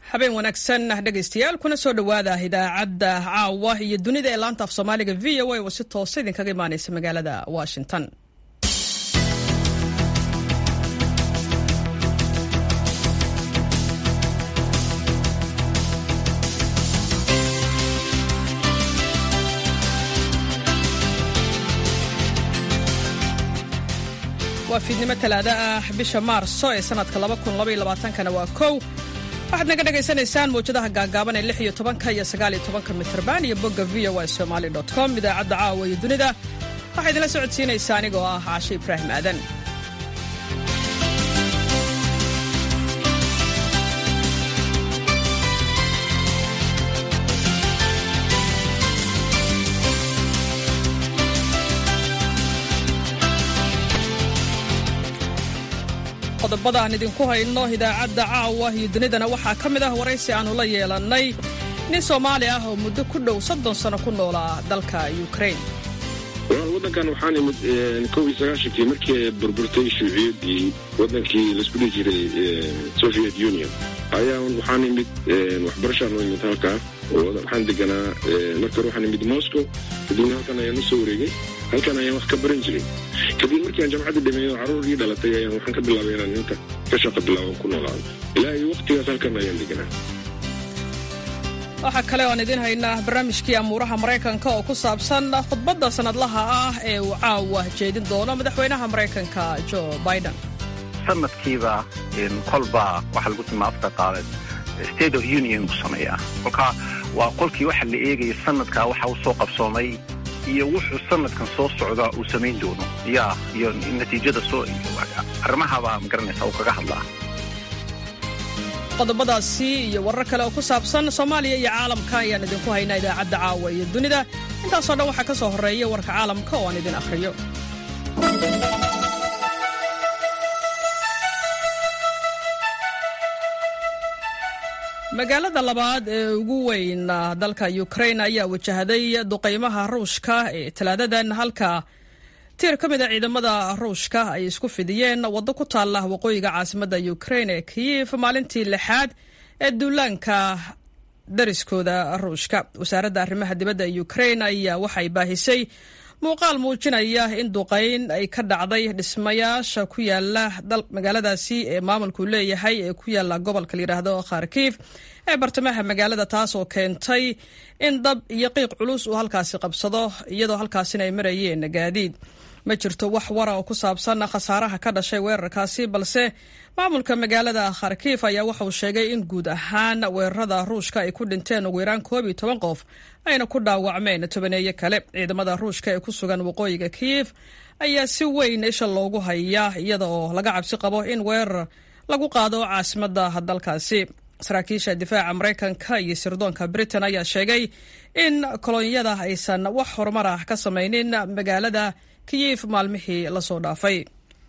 habeen wanaagsan dhegaystayaal kuna soo dhowaada idaacadda caawa iyo dunida ee laanta af soomaaliga v o a oo si toosa idinkaga imaaneysa magaalada washington waa fiidnimo talaado ah bisha maarso ee sanadka kana waa kow waxaad naga dhagaysanaysaan mawjadaha gaagaaban ee lix iyo tobanka iyo sagaal iyo tobanka mitrban iyo bogga v o a somali com idaacadda caawa iyo dunida waxaa idinla socodsiinaysaa anigoo ah caashe ibraahim aadan qodobada aan idinku hayno idaacadda caawa iyo dunidana waxaa ka mid ah waraysi aannu la yeelannay nin soomaali ah oo muddo ku dhow soddon sano ku noolaa dalka ukrain walaal waddankan waxaan imid kow iyo sagaashankii markii ay burburtay shuuciyaddii waddankii laisku dhihi jiray soviet union ayaa waxaan imid waxbarashaan u imid halkaa waxaan deganaa marka hore waxaan imid moscow kadibna halkan ayaan u soo wareegay halkan ayaan wax ka baran jiray kadib markii aan jamcadda dhameeyo carruur ii dhalatay ayaan waxaan ka bilaabay inaan inta ka shaqa bilaaban ku noolaado ilaa iyo wakhtigaas halkan ayaan deganaa waxaa kale oan idiin haynaa barnaamijkii amuuraha maraykanka oo ku saabsan khudbadda sannadlaha ah ee uu caawa jeedin doono madaxweynaha maraykanka jo biden sanadkiiba kolba waxaa lagu tilmaa afka qaaleed state of union buu sameeyaa kolka waa qolkii waxa la eegaya sanadkaa waxa uu soo qabsoomay iyo wuxuu sanadkan soo socdaa uu samayn doono ya iyo natiijada soo arrimahabaa magaranaysa uu kaga hadlaa qodobadaasi iyo warar kale oo ku saabsan soomaaliya iyo caalamka ayaan idinku haynaa idaacadda caawa iyo dunida intaasoo dhan waxaa ka soo horreeya warka caalamka oo aan idin akhriyo magaalada labaad ee ugu weyn dalka ukrain ayaa wajahday duqaymaha ruushka ee talaadadan halka tiir ka mid a ciidamada ruushka ay isku fidiyeen waddo ku taalla waqooyiga caasimadda ukrain ee kiyif maalintii lixaad ee duulaanka dariskooda ruushka wasaaradda arrimaha dibadda ee ukrain ayaa waxay baahisay muuqaal muujinaya in duqayn ay ka dhacday dhismayaasha ku yaala magaaladaasi ee maamulku leeyahay ee ku yaala gobolka layidhaahdo kharkiif ee bartamaha magaalada taas oo keentay in dab iyo qiiq culus uu halkaasi qabsado iyadoo halkaasina ay marayeen gaadiid ma jirto wax wara oo ku saabsan khasaaraha ka dhashay weerarkaasi balse maamulka magaalada kharkiif ayaa waxauu sheegay in guud ahaan weerarada ruushka ay ku dhinteen ugu yaraan koob iyo toban qof ayna ku dhaawacmeen tobaneeyo kale ciidamada ruushka ee ku sugan waqooyiga kiyif ayaa si weyn isha loogu hayaa iyada oo laga cabsi qabo in weerar lagu qaado caasimadda dalkaasi saraakiisha difaaca maraykanka iyo sirdoonka britain ayaa sheegay in kolonyada aysan wax horumar ah ka samaynin magaalada kiyif maalmihii lasoo dhaafay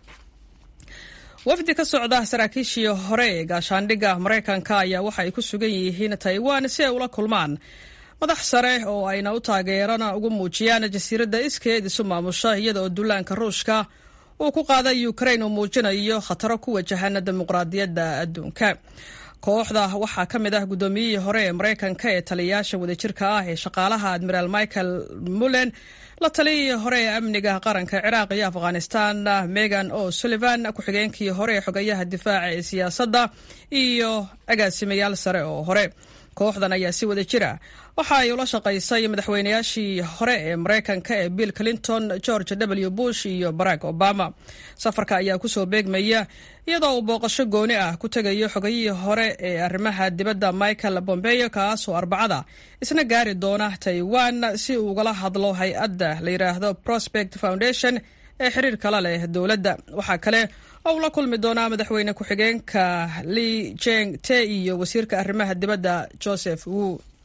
wafdi ka socda saraakiishii hore ee gaashaandhigga maraykanka ayaa waxa ay ku sugan yihiin taiwan si ay ula kulmaan madax sare oo ayna u taageerana ugu muujiyaan jasiiradda iskeed isu maamusha iyada oo duulaanka ruushka uu ku qaaday ukrain uu muujinayo khataro ku wajahan dimuqraadiyadda adduunka kooxda waxaa ka mid ah guddoomiyihii hore ee maraykanka ee taliyayaasha wadajirka ah ee shaqaalaha admiraal michael mullen la taliyihii hore ee amniga qaranka ciraaq iyo afghanistan megan o sullivan ku-xigeenkii hore ee xogayaha difaaca ee siyaasadda iyo agaasimayaal sare oo hore kooxdan ayaa si wada jira waxa ay ula shaqaysay madaxweynayaashii hore ee maraykanka ee bill clinton george w bush iyo barack obama safarka ayaa kusoo beegmaya iyadoo uu booqasho gooni ah ku tegayo xogayihii hore ee arrimaha dibadda michael bombeyo kaasoo arbacada isna gaari doona taiwan si uu ugala hadlo hay-adda la yidhaahdo prospect foundation ee xiriirka la leh dowladda waxaa kale oo uu la kulmi doonaa madaxweyne ku-xigeenka li jeng te iyo wasiirka arrimaha dibadda joseph wu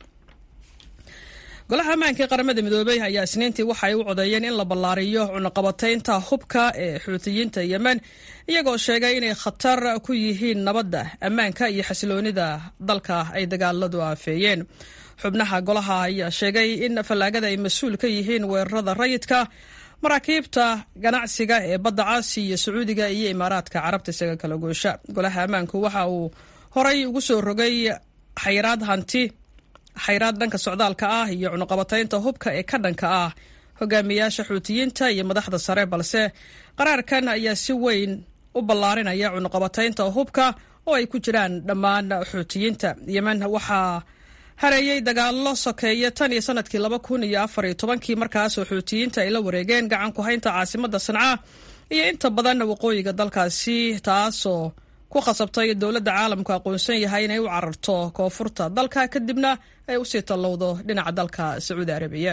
golaha ammaanka ee qaramada midoobey ayaa isniintii waxa ay u codeeyeen in la ballaariyo cunaqabataynta hubka ee xuutiyiinta yemen iyagoo sheegay inay khatar ku yihiin nabadda ammaanka iyo xasiloonida dalka ay dagaaladu aafeeyeen xubnaha golaha ayaa sheegay in fallaagada ay mas-uul ka yihiin weerarada rayidka maraakiibta ganacsiga ee badda caasi iyo sacuudiga iyo imaaraadka carabta isaga kala goosha golaha ammaanku waxa uu horay ugu soo rogay xayiraad hanti xayiraad dhanka socdaalka ah iyo cunuqabataynta hubka ee ka dhanka ah hogaamiyaasha xuutiyiinta iyo madaxda sare balse qaraarkan ayaa si weyn u ballaarinaya cunuqabataynta hubka oo ay ku jiraan dhammaan xuutiyiinta yemen waxaa hareeyey dagaallo sokeeya tan iyo sanadkii laba kun iyo afar iyo tobankii markaasoo xuutiyiinta ay la wareegeen gacan ku haynta caasimadda sanca iyo inta badan waqooyiga dalkaasi taasoo ku khasabtay dowladda caalamku aqoonsan yahay inay u cararto koonfurta dalka kadibna ay usii tallowdo dhinaca dalka sacuudi arabiya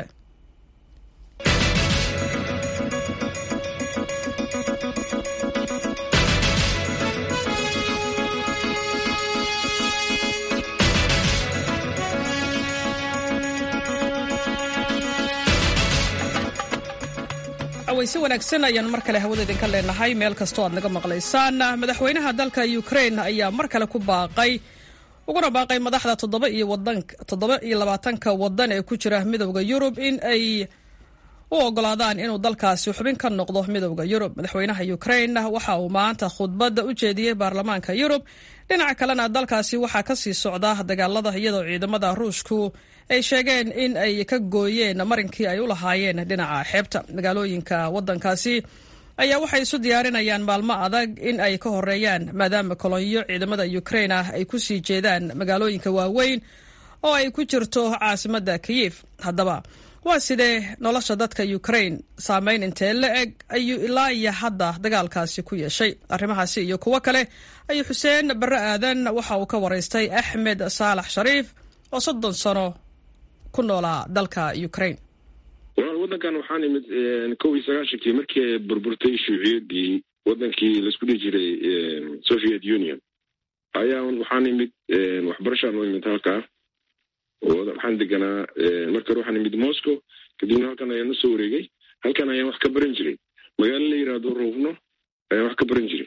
si wanaagsan ayaan mar kale hawada idinka leenahay meel kastoo aad naga maqlaysaan madaxweynaha dalka ukrain ayaa mar kale ku baaqay uguna baaqay madaxda toddoba iyo labaatanka wadan ee ku jira midowda yurub in ay u ogolaadaan inuu dalkaasi xubin ka noqdo midowda yurub madaxweynaha ukrain waxa uu maanta khudbadda u jeediyey baarlamaanka yurub dhinaca kalena dalkaasi waxaa kasii socda dagaalada iyadoo ciidamada ruushku ay sheegeen in ay ka gooyeen marinkii ay u lahaayeen dhinaca xeebta magaalooyinka wadankaasi ayaa waxay isu diyaarinayaan maalmo adag in ay ka horeeyaan maadaama kolonyo ciidamada ukrain ah ay kusii jeedaan magaalooyinka waaweyn oo ay ku jirto caasimadda kiyif haddaba waa sidee nolosha dadka ukrain saameyn intee la eg ayuu ilaa iyo hadda dagaalkaasi ku yeeshay arrimahaasi iyo kuwo kale ayuu xuseen barre aadan waxa uu ka waraystay axmed saalax shariif oo soddon sano ku noolaa dalka ukrain walaal waddankan waxaan imid kow iyo sagaashankii markii ay burburtay shuuciyaddii waddankii laisku dhihi jiray soviet union ayaa waxaan imid waxbarashaan u imid halkaa waxaan deganaa marka hore waxaan imid moscow kadibna halkan ayaan usoo wareegay halkan ayaan wax ka baran jiray magaalo la yidhaahdo ruufno ayaan wax ka baran jiray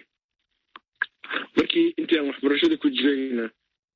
markii intii aan waxbarashada ku jirayna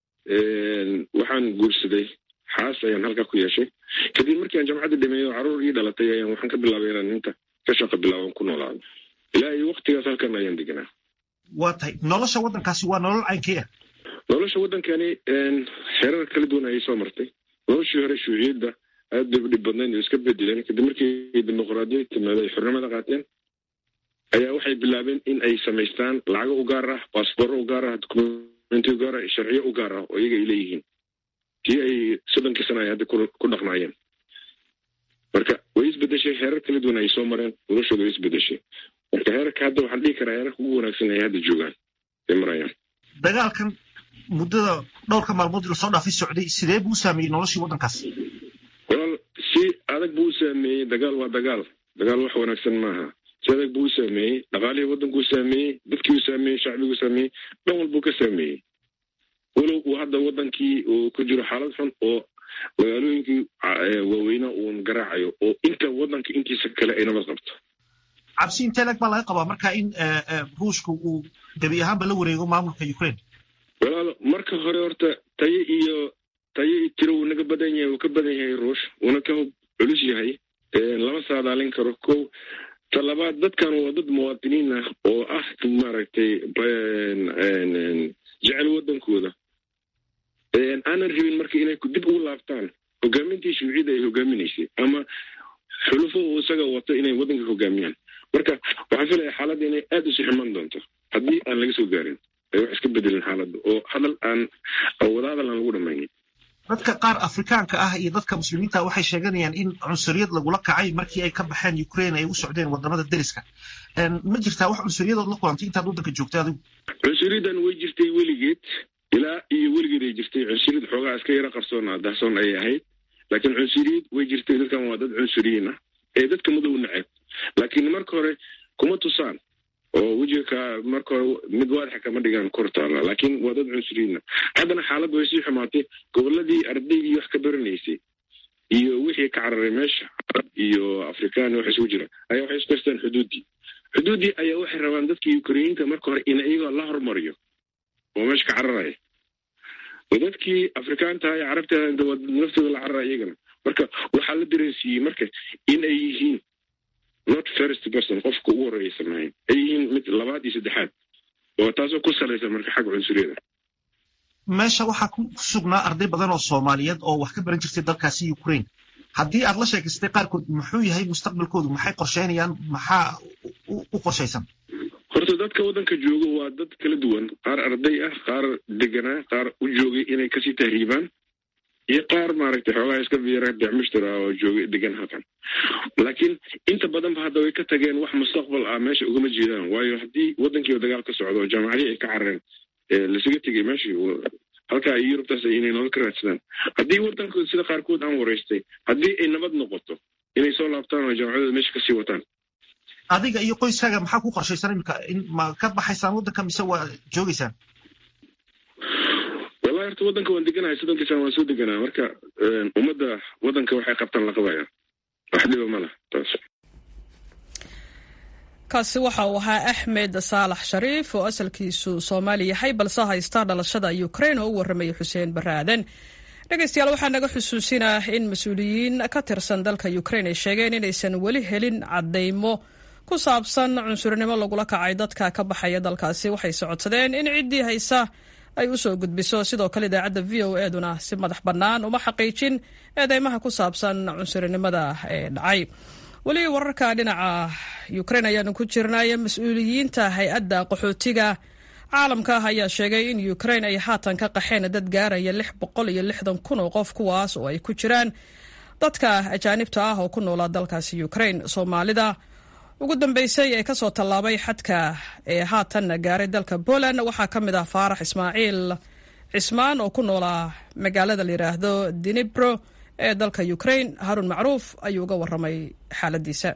waxaan guursaday xaas ayaan halkaa ku yeeshay kadib markii aan jamcadda dhameeyo caruur ii dhalatay ayaan waxaan ka bilaabay inaan inta ka shaqa bilaaban ku noolaado ilaa iyo waktigaas halkan ayaan deganaa waa tahay nolosha waddankaasi waa nolol caynkii ah nolosha waddankani xeerar kala duwan ayay soo martay noloshii hore shuuciyadda aad bay u dhib badnayd oo iska bedeleen kadib markii dimuqraadiyad timaado ay xornimada qaateen ayaa waxay bilaabeen in ay samaystaan lacago u gaar ah baasboorro u gaar ah dokumenti u gaar ah sharciyo u gaar ah oo iyaga ay leeyihiin kii ay soddonkii sana ay hadda ku dhaqnaayeen marka way isbedeshay heerar kala duwan ay soo mareen noloshooda way isbedeshay marka heerarka hadda waxaan dhihi karaa heerarka ugu wanaagsan ay hadda joogaan ay marayaan dagaalkan muddada dhowrka maalmood lasoo dhaafay socday sidee buu u saameeyey noloshii waddankaas walaal si adag buu u saameeyey dagaal waa dagaal dagaal wax wanaagsan maaha si adag buu u saameeyey dhaqaalihii waddankuu saameeyey dadkii u saameeyey shacbiguu saameeyey dhan walbuu ka saameeyey walow uu hadda waddankii uu ku jiro xaalad xun oo magaalooyinkii waaweynaa uun garaacayo oo inta waddanka intiisa kale ay nabad qabto cabsi intee leg baa laga qabaa marka in ruushka uu gebi ahaanba la wareego maamulka ukraine walaal marka hore horta tayo iyo tayo iyo tiro wuu naga badan yahay wuu ka badan yahay ruush wuuna ka culus yahay lama saadaalin karo kow ta labaad dadkan waa dad muwaadiniin ah oo ah maaragtay jecel waddankooda aanan rabin marka inay dib ugu laabtaan hogaamintii shuuciyadda ay hogaaminaysay ama xulufo uu isaga wato inay waddanka hogaamiyaan marka waxaan filaya xaaladda inay aad usi xumaan doonto haddii aan laga soo gaarin ay wax iska bedelin xaaladda oo hadal aan wadahadal aan lagu dhamaynin dadka qaar afrikaanka ah iyo dadka muslimiinta waxay sheeganayaan in cunsuriyad lagula kacay markii ay ka baxeen ukraine ay u socdeen wadamada deriska ma jirtaa wax cunsuriyadood la kulantay intaad waddanka joogtay adigu cunsuriyaddan way jirtay weligeed ilaa iyo weligeed ay jirtay cunsuriyad xoogaa iska yaro qarsoona dahsoon ayay ahayd laakiin cunsuriyad way jirtay dadkan waa dad cunsuriyiin ah ee dadka madow neceb laakiin marka hore kuma tusaan oo wejiga marka hore mid waadaxa kama dhigaan kor taala laakiin waa dad cunsuriyiina haddana xaaladda way sii xumaatay goboladii ardaydii wax ka baranaysay iyo wixii ka cararay meesha iyo afrikaan wax isugu jira ayaa waxay isku haystaan xuduuddii xuduuddii ayaa waxay rabaan dadkii ukreyiinta marka hore in iyagoo la hormariyo oo meesha ka cararaya dadkii afrikaanta ee carabta naftooda la carara iyagana marka waxaa la dareensiiyey marka in ay yihiin not first person qofka ugu horreeya samahayn ay yihiin mid labaad iyo saddexaad oo taasoo ku salaysan marka xagga cunsuriyada meesha waxaa ku sugnaa arday badan oo soomaaliyeed oo wax ka baran jirtay dalkaasi ukraine haddii aad la sheekaystay qaarkood muxuu yahay mustaqbalkoodu maxay qorsheynayaan maxaa u qorshaysan horta dadka waddanka jooga waa dad kala duwan qaar arday ah qaar deganaa qaar u joogay inay kasii tahriibaan iyo qaar maaragtay xoogaha iska biira bicmushtar ah oo joogay degan halkan laakiin inta badanba hadda way ka tageen wax mustaqbal ah meesha ugama jeedaan waayo haddii waddankiiba dagaal ka socdo oo jaamacadihii ay ka carareen lasaga tegay meeshii halkaa iyo yurubtaas inay nolol ka raadsadaan haddii waddankooda sida qaarkood aan waraystay haddii ay nabad noqoto inay soo laabtaan oo jaamacadooda meesha kasii wataan adiga iyo qoyskaaga maxaa ku qorshaysan imika in ma ka baxaysaan waddanka mise waa joogaysaan wallahi horta waddanka waan deganahay soddonkiisaan waan soo deganaa marka ummadda waddanka waxay qabtaan la qabaya wax dhiba ma lah taas kaasi waxa uu ahaa axmed saalax shariif oo asalkiisu soomaali yahay balse haysta dhalashada ukraine oo u warramaya xuseen barre aadan dhegeystayaal waxaa naga xusuusinaa in mas-uuliyiin ka tirsan dalka ukraine ay sheegeen inaysan weli helin caddaymo ku saabsan cunsurnimo lagula kacay dadka ka baxaya dalkaasi waxay socodsadeen in ciddii haysa ay u soo gudbiso sidoo kale idaacadda v o eduna si madax bannaan uma xaqiijin eedeymaha ku saabsan cunsurinimada ee dhacay weli wararka dhinaca ukraine ayaanu ku jirnay mas-uuliyiinta hay-adda qaxootiga caalamka ah ayaa sheegay in ukraine ay haatan ka qaxeen dad gaaraya lix boqol iyo lixdan kun oo qof kuwaas oo ay ku jiraan dadka ajaanibta ah oo ku noolaa dalkaasi ukraine soomaalida ugu dambeysay ee kasoo tallaabay xadka ee haatanna gaaray dalka poland waxaa ka mid ah faarax ismaaciil cismaan oo ku noolaa magaalada la yidhaahdo dinibro ee dalka ukraine haarun macruuf ayuu uga waramay xaaladiisa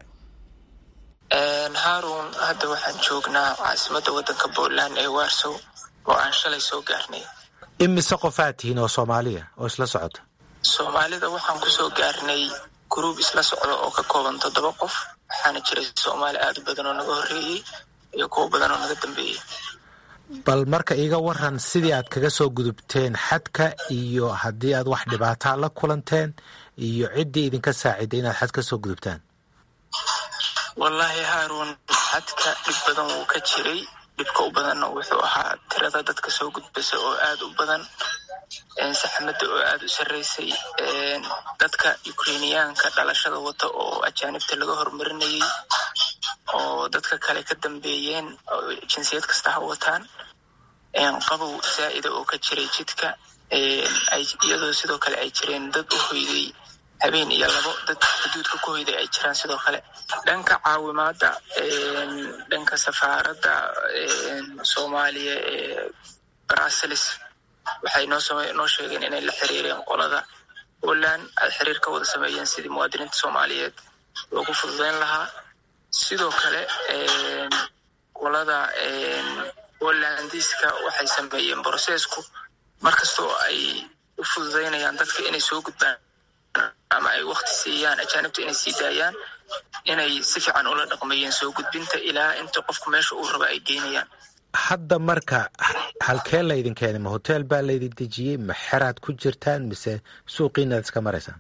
haarun hadda waxaan joognaa caasimadda waddanka poland ee warsow oo aan shalay soo gaarnay imise qofaad tihiin oo soomaaliya oo isla socota soomaalida waxaan kusoo gaarnay gruub isla socda oo ka kooban toddoba qof waxaana jiray soomaali aada u badan oo naga horreeyey iyo kuwo badan oo naga dambeeyey bal marka iiga waran sidii aad kaga soo gudubteen xadka iyo haddii aad wax dhibaataa la kulanteen iyo ciddii idinka saaciday inaad xad ka soo gudubtaan wallaahi haaruun xadka dhib badan wuu ka jiray dhibka u badanna wuxuu ahaa tirada dadka soo gudbasa oo aada u badan saxmadda oo aada u sarreysay dadka ukrainiyaanka dhalashada wata oo ajaanibta laga horumarinayay oo dadka kale ka dambeeyeen jinsiyad kasta ha wataan qabow saa'ida oo ka jiray jidka iyadoo sidoo kale ay jireen dad u hoyday habeen iyo labo dad xuduudka ku hoyday ay jiraan sidoo kale dhanka caawimaadda dhanka safaaradda soomaaliya ee brussels waxay noo sheegeen inay la xiriireen qolada poland ay xiriir ka wada sameeyeen sidii muwaadiniinta soomaaliyeed loogu fududeyn lahaa sidoo kale qolada polandiska waxay sameeyeen brosesku markastoo ay u fududeynayaan dadka inay soo gudbaan ama ay wakti siiyaan ajaanibta inay sii daayaan inay si fiican ula dhaqmayeen soo gudbinta ilaa inta qofku meesha uu raba ay geynayaan hadda marka halkee laydin keenay ma hotel baa laydin dejiyey ma xeraad ku jirtaan mise suuqiinaad iska maraysaan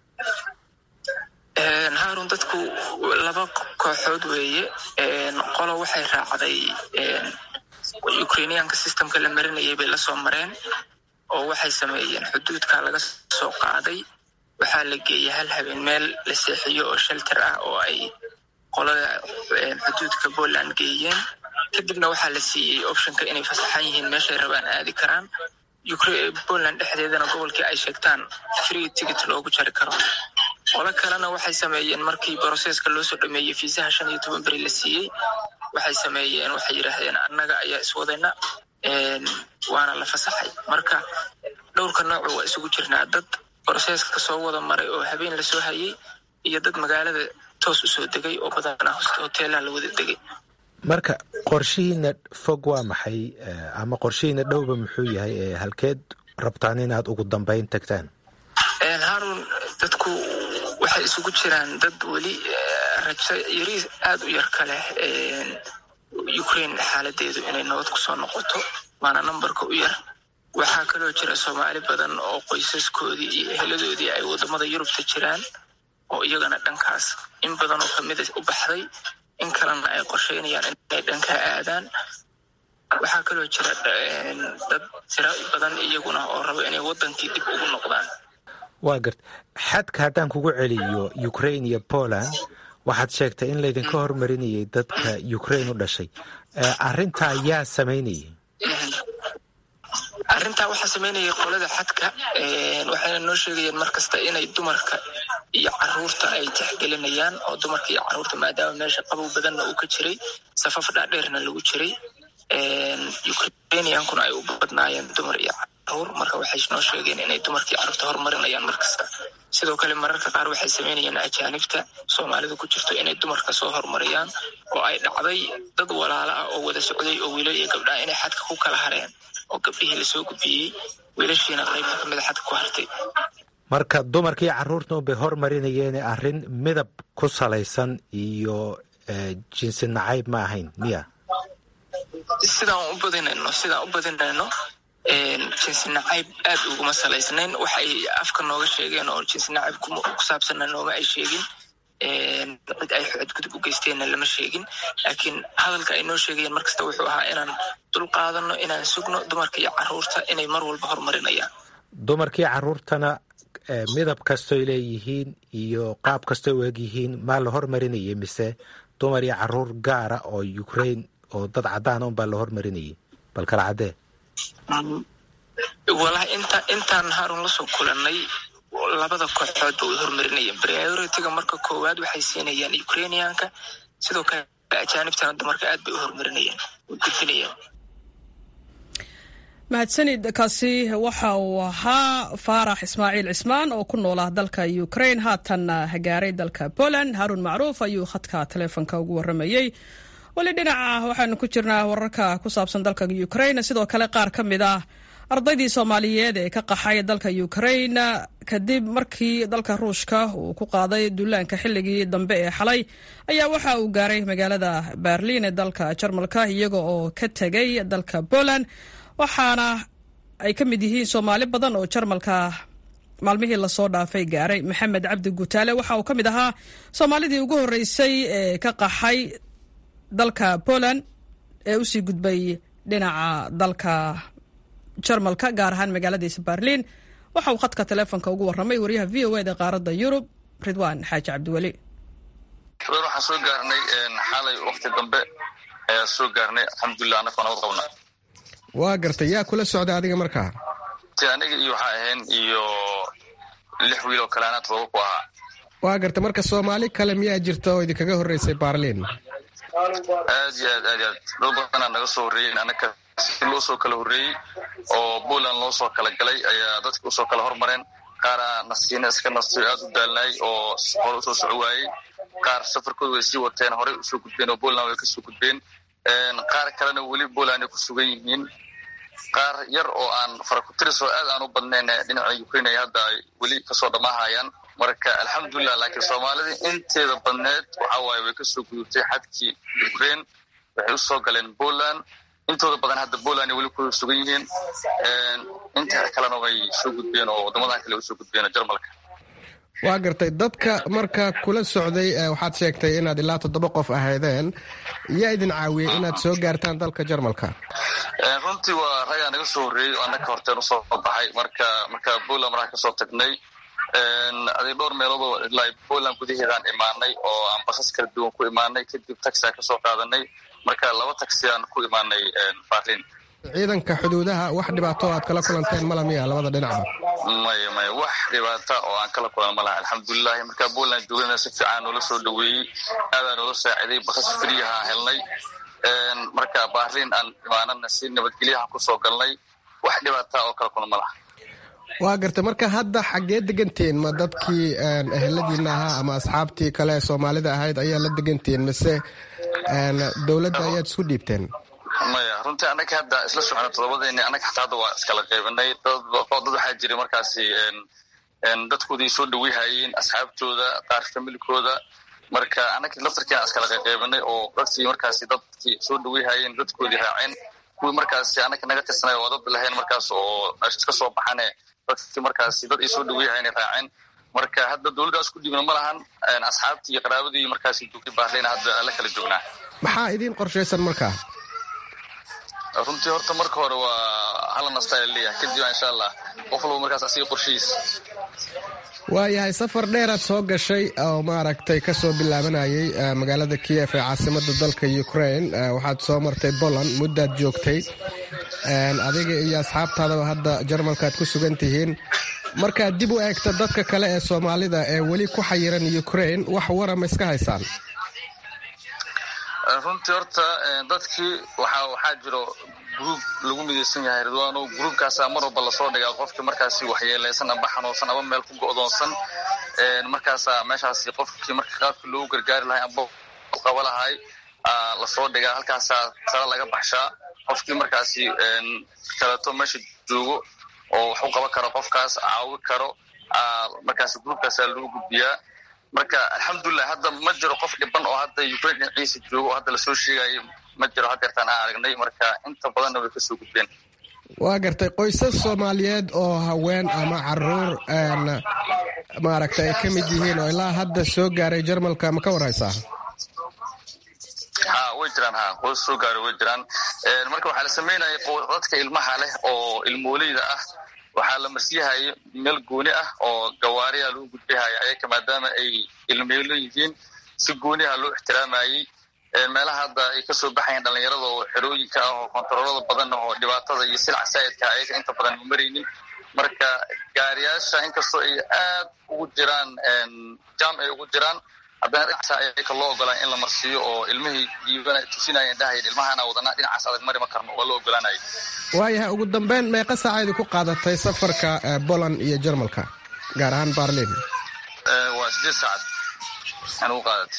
haarun dadku laba kooxood weeye qolo waxay raacday ukrainiyaanka systemka la marinayay bay lasoo mareen oo waxay sameeyeen xuduudka laga soo qaaday waxaa la geeyey hal habeen meel la seexiyo oo shelter ah oo ay qolada xuduudka poland geeyeen kadibna waxaa la siiyey optionka inay fasaxan yihiin meeshay rabaan aadi karaan poland dhexdeedana gobolkii ay sheegtaan free ticket loogu jari karo qolo kalena waxay sameeyeen markii broseska loo soo dhameeyey fiisaha shan iyo toban beri la siiyey waxay sameeyeen waxay yidhaahdeen annaga ayaa iswadayna waana la fasaxay marka dhowrka noocu waa isugu jirnaa dad broseska soo wada maray oo habeen lasoo hayay iyo dad magaalada toos usoo degay oo badanaa hoteelaha la wada degay marka qorshihiina fog waa maxay ama qorshihiina dhowba muxuu yahay ee halkeed rabtaan inaad ugu dambeyn tagtaan haarun dadku waxay isugu jiraan dad weli rajo yariis aada u yar ka leh ukraine xaaladeedu inay nabad kusoo noqoto waana numberka u yar waxaa kaloo jira soomaali badan oo qoysaskoodii iyo eheladoodii ay wadamada yurubta jiraan oo iyagana dhankaas in badan oo kamida u baxday in kalena ay qorsheynayaan inay dhankaa aadaan waxaa kaloo jira dad tiro badan iyaguna oo raba inay wadankii dib ugu noqdaan waa garta xadka haddaan kugu celiyo ukraine iyo poland waxaad sheegtay in laydinka hormarinayay dadka ukraine u dhashay arrintaa yaa samaynayay arrintaa waxaa samaynayay qolada xadka waxayna noo sheegayeen mar kasta inay dumarka iyo caruurta ay tixgelinayaan oo dumarka iyo caruurta maadaama meesha qabow badanna uu ka jiray safaf dhaadheerna lagu jiray ukrainiankuna ay u badnaayeen dumar iyo caruur marka waxay noo sheegeen inay dumarkii caruurta horumarinayaan mar kasta sidoo kale mararka qaar waxay samaynayaan ajaanibta soomaalida ku jirto inay dumarka soo horumariyaan oo ay dhacday dad walaalo ah oo wada socday oo wiilal iyo gabdhaha inay xadka ku kala hareen oo gabdhihii lasoo gudbiyey wiilashiina qaybta kamida xadka ku hartay marka dumarkii caruurta unbay hormarinayeen arrin midab ku salaysan iyo jinsi nacayb ma ahayn miya sidaan u badinayno sidaan u badinayno jinsi nacayb aad uguma salaysnayn waxay afka nooga sheegeen oo jinsi nacayb ku saabsanna nooma ay sheegin cid ay xadgudub u geysteenna lama sheegin laakiin hadalka ay noo sheegayeen mar kasta wuxuu ahaa inaan dul qaadano inaan sugno dumarka iyo caruurta inay mar walba horumarinayaan dumarkii caruurtana midab kastoy leeyihiin iyo qaab kastoy u eg yihiin maa la hormarinayay mise dumar iyo caruur gaara oo ukraine oo dad caddaana unbaa la hormarinayay bal kala caddee walahi inta intaan harun lasoo kulanay labada kooxoodba way hormarinayeen prioritiga marka koowaad waxay siinayaan ukrainianka sidoo kale ajaanibtana dumarka aad bay u horumarinayeen way gudbinayaan mahadsanid kaasi waxa uu ahaa faarax ismaaciil cismaan oo ku noolaa dalka ukraine haatanna gaaray dalka poland haarun macruuf ayuu khadka taleefonka ugu waramayey weli dhinaca waxaanu ku jirnaa wararka ku saabsan dalka ukraine sidoo kale qaar ka mid ah ardaydii soomaaliyeed ee ka qaxay dalka ukraine kadib markii dalka ruushka uu ku qaaday duulaanka xilligii dambe ee xalay ayaa waxa uu gaaray magaalada berlin ee dalka jarmalka iyaga oo ka tegay dalka poland waxaana ay ka mid yihiin soomaali badan oo jarmalka maalmihii lasoo dhaafay gaaray maxamed cabdi gutaale waxa uu ka mid ahaa soomaalidii ugu horreysay ee ka qaxay dalka poland ee usii gudbay dhinaca dalka jarmalka gaar ahaan magaaladiisa berlin waxa uu khadka taleefonka ugu warramay wariyaha v o eda qaaradda yurub ridwaan xaaji cabdiweli xubeen waxaan soo gaarnay xalay wakti dambe ayaa soo gaarnay alxamdulilah anakoo nabad qabna waa gartay yaa kula socda adiga markaa ti aniga iyo waxaa ahayn iyo lix wiil oo kale anaa todoba ku ahaa waa gartay marka soomaali kale miyaa jirta oo idinkaga horreysay baarliin aad iyo aad aad iyo aad dad badanaa naga soo horreeyey anaka si loo soo kala horreeyey oo puntland loo soo kala galay ayaa dadka usoo kala hormareen qaara nasiina iska nastay aad u daalnaay oo hore usoo soco waayey qaar safarkooda way sii wateen horey usoo gudbeen oo puntland way kasoo gudbeen qaar kalena weli puntland ay ku sugan yihiin qaar yar oo aan farakutiris oo aad aan u badnayn dhinaca ukraine ay hadda ay weli kasoo dhammaahayaan marka alxamdulilah laakiin soomaalida inteeda badneed waxa waaye way kasoo gudubtay xadkii ukraine waxay usoo galeen poland intooda badan hadda poland ay weli ku sugan yihiin inta kalena way soo gudbeen oo waddamadan kale usoo gudbeen jarmalka waa gartay dadka marka kula socday waxaad sheegtay inaad ilaa toddoba qof ahaydeen yaa idin caawiyey inaad soo gaartaan dalka jarmalka runtii waa ragaa naga soo horreeyey oo annaka horteen usoo baxay marka marka poland markaa kasoo tagnay aday dhowr meeloodoo ilaa poland gudaheedaan imaanay oo aan basas kala duwan ku imaanay kadib taxi aan kasoo qaadanay marka laba taxi aan ku imaanay berlin ciidanka xuduudaha wax dhibaato aad kala kulanteen mala miya labada dhinacba maya maya wax dhibaata oo aan kala kulan ma laha alxamdulilahi markaa poland joogana si fiican noola soo dhaweeyey aadaa noola saaciday basas friyaha helnay marka berlin aan imaanana si nabadgelyahan kusoo galnay wax dhibaata oo kala kulan ma laha waa gartay marka hadda xaggee degantihiin ma dadkii eheladiina ahaa ama asxaabtii kale soomaalida ahayd ayaa la degantihiin mise dowladda ayaad isku dhiibteen maya runtii annaga hadda isla socona todobadeeni annaga xataa hadda waa iskala qaybinay dad waxaa jira markaasi dadkoodii soo dhaweyhayeen asxaabtooda qaar familikooda marka annaga laftarkiina iskala qaybinay oo dadkii markaasi dadkii soo dhaweyhayeen dadkoodii raaceen kuwii markaasi annaga naga tirsanay oo dad lahayn markaas oo meesha iska soo baxane dadkii markaasi dad ay soo dhaweyhayen ay raaceen marka hadda dowladdaas ku dhibna ma lahan asxaabtii iyo qaraabadii markaasi joogtay baarleyna hadda la kala joognaa maxaa idiin qorshaysan markaa runtii horta marka hore waa hala nastaa leeyahay kadib insha allah qof walba markaas asiga qorshihiisa waayahay safar dheeraad soo gashay oo maaragtay kasoo bilaabanayay magaalada kiyef ee caasimada dalka ukraine waxaad soo martay poland muddaad joogtay adiga iyo asxaabtaadaba hadda jarmalka aad ku sugan tihiin markaad dib u eegta dadka kale ee soomaalida ee weli ku xayiran ukraine wax warama iska haysaan runtii horta dadkii waxaa jiro gruub lagu midaysan yahay ridwaano gruubkaasaa mar walba lasoo dhigaa qofkii markaasi waxyeeleysan amba xanuunsan aba meel ku go'doonsan markaasaa meeshaasi qofkii marka qaabkii loogu gargaari lahay amba qaba lahay lasoo dhigaa halkaasaa tala laga baxshaa qofkii markaasi kaleeto meesha joogo oo wax u qaban karo qofkaas caawi karo markaasi gruubkaasaa lagu gudbiyaa marka alxamdulilah hadda ma jiro qof dhiban oo hadda ukraine dhinaciisa joogo oo hadda lasoo sheegayo ma jiro hadeertaan aan aragnay marka inta badanna way kasoo gudbeen waa gartay qoysas soomaaliyeed oo haween ama caruur maaragtay ay ka mid yihiin oo ilaa hadda soo gaaray jarmalka ma ka warhaysaa ha way jiraan ha qoys soo gaaray way jiraan marka waxaa la sameynaya dadka ilmaha leh oo ilmooleyda ah waxaa la marsiyahaya meel gooni ah oo gawaariya lagu gudbihaya ayaka maadaama ay ilmeelo yihiin si gooniha loo ixtiraamayey meelaha hadda ay kasoo baxayeen dhallinyarada oo xerooyinka ah oo kontaroolada badan oo dhibaatada iyo silca saa'idka ayaga inta badan ma maraynin marka gaariyaasha inkastoo ay aad ugu jiraan jam ay ugu jiraan haddana dhinacaas ayaka loo ogolaan in la marsiiyo oo ilmihii diibana tusinayeen dhahayeen ilmahana wadanaa dhinacaas adag mari ma karno waa loo ogolaanaya waayahay ugu dambeyn meeqa saacaydu ku qaadatay safarka poland iyo jarmalka gaar ahaan barlin waa sideed saacad aan ugu qaadatay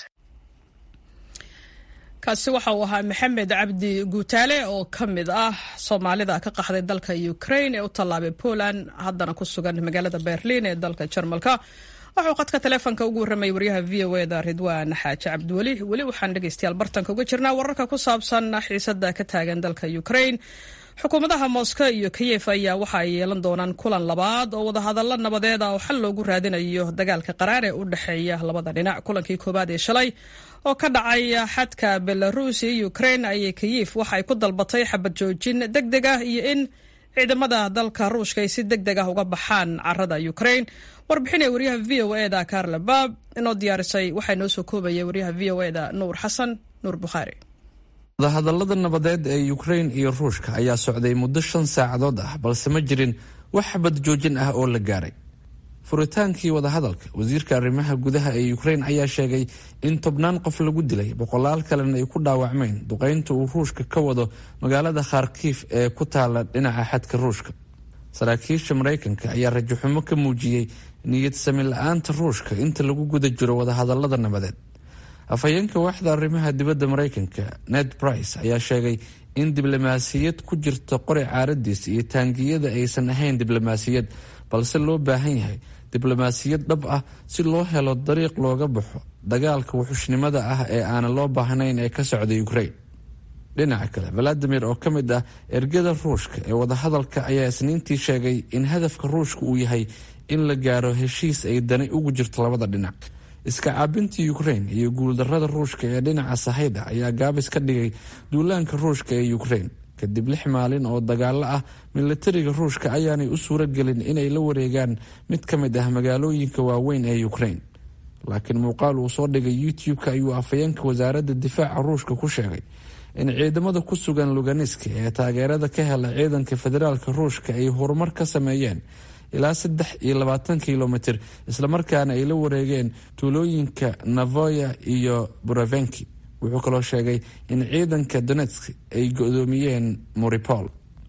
kaasi waxa uu ahaa maxamed cabdi guutaale oo ka mid ah soomaalida ka qaxday dalka ukraine ee u tallaabay poland haddana ku sugan magaalada berlin ee dalka jarmalka waxuu qadka taleefonka ugu warramayay waryaha v o eda ridwaan xaaji cabdiweli weli waxaan dhegeystayaal bartanka uga jirnaa wararka ku saabsan xiisada ka taagan dalka ukraine xukuumadaha moscow iyo kiyef ayaa waxa ay yeelan doonaan kulan labaad oo wadahadallo nabadeed ah oo xal loogu raadinayo dagaalka qaraar ee u dhexeeya labada dhinac kulankii koowaad ee shalay oo ka dhacay xadka belarus iyo ukraine ayay kiyef waxa ay ku dalbatay xabad joojin deg deg ah iyo in ciidamada dalka ruushka ay si deg deg ah uga baxaan carada ukraine warbixinaya waryaha v o eda carla baab inoo diyaarisay waxaa noo soo koobaya waryaha v o eda nuur xasan nuur bukhaari wadahadallada nabadeed ee ukrain iyo ruushka ayaa socday muddo shan saacadood ah balse ma jirin wax xabad joojin ah oo la gaaray furitaankii wadahadalka wasiirka arrimaha gudaha ee ukrain ayaa sheegay in tobnaan qof lagu dilay boqolaal kalena ay ku dhaawacmeen duqeynta uu ruushka ka wado magaalada kharkiif ee ku taala dhinaca xadka ruushka saraakiisha maraykanka ayaa rajaxumo ka muujiyey niyad sami la-aanta ruushka inta lagu guda jiro wadahadallada nabadeed afhayeenka waaxda arrimaha dibadda maraykanka ned brice ayaa sheegay in diblomaasiyad ku jirta qori caaradiis iyo taangiyada aysan ahayn diblomaasiyad balse loo baahan yahay diblomaasiyad dhab ah si loo helo dariiq looga baxo dagaalka wuxushnimada ah ee aanan loo baahnayn ee ka socda ukraine dhinaca kale valadimir oo ka mid ah ergada ruushka ee wadahadalka ayaa isniintii sheegay in hadafka ruushka uu yahay in la gaaro heshiis ay dani ugu jirto labada dhinac iska caabintii ukraine iyo guuldarada ruushka ee dhinaca sahayda ayaa gaabis ka dhigay duulaanka ruushka ee ukraine kadib lix maalin oo dagaalo ah milatariga ruushka ayaanay u suuro gelin inay la wareegaan mid ka mid ah magaalooyinka waaweyn ee ukraine laakiin muuqaal uu soo dhigay youtube-ka ayuu afhayeenka wasaaradda difaaca ruushka ku sheegay in ciidamada ku sugan luganiska ee taageerada ka hela ciidanka federaalka ruushka ay horumar ka sameeyeen ilaa saddex iyo labaatan kilomitr islamarkaana ay la wareegeen tuulooyinka navoya iyo buravenki wuxuu kaloo sheegay in ciidanka donetsk ay go-doomiyeen moripol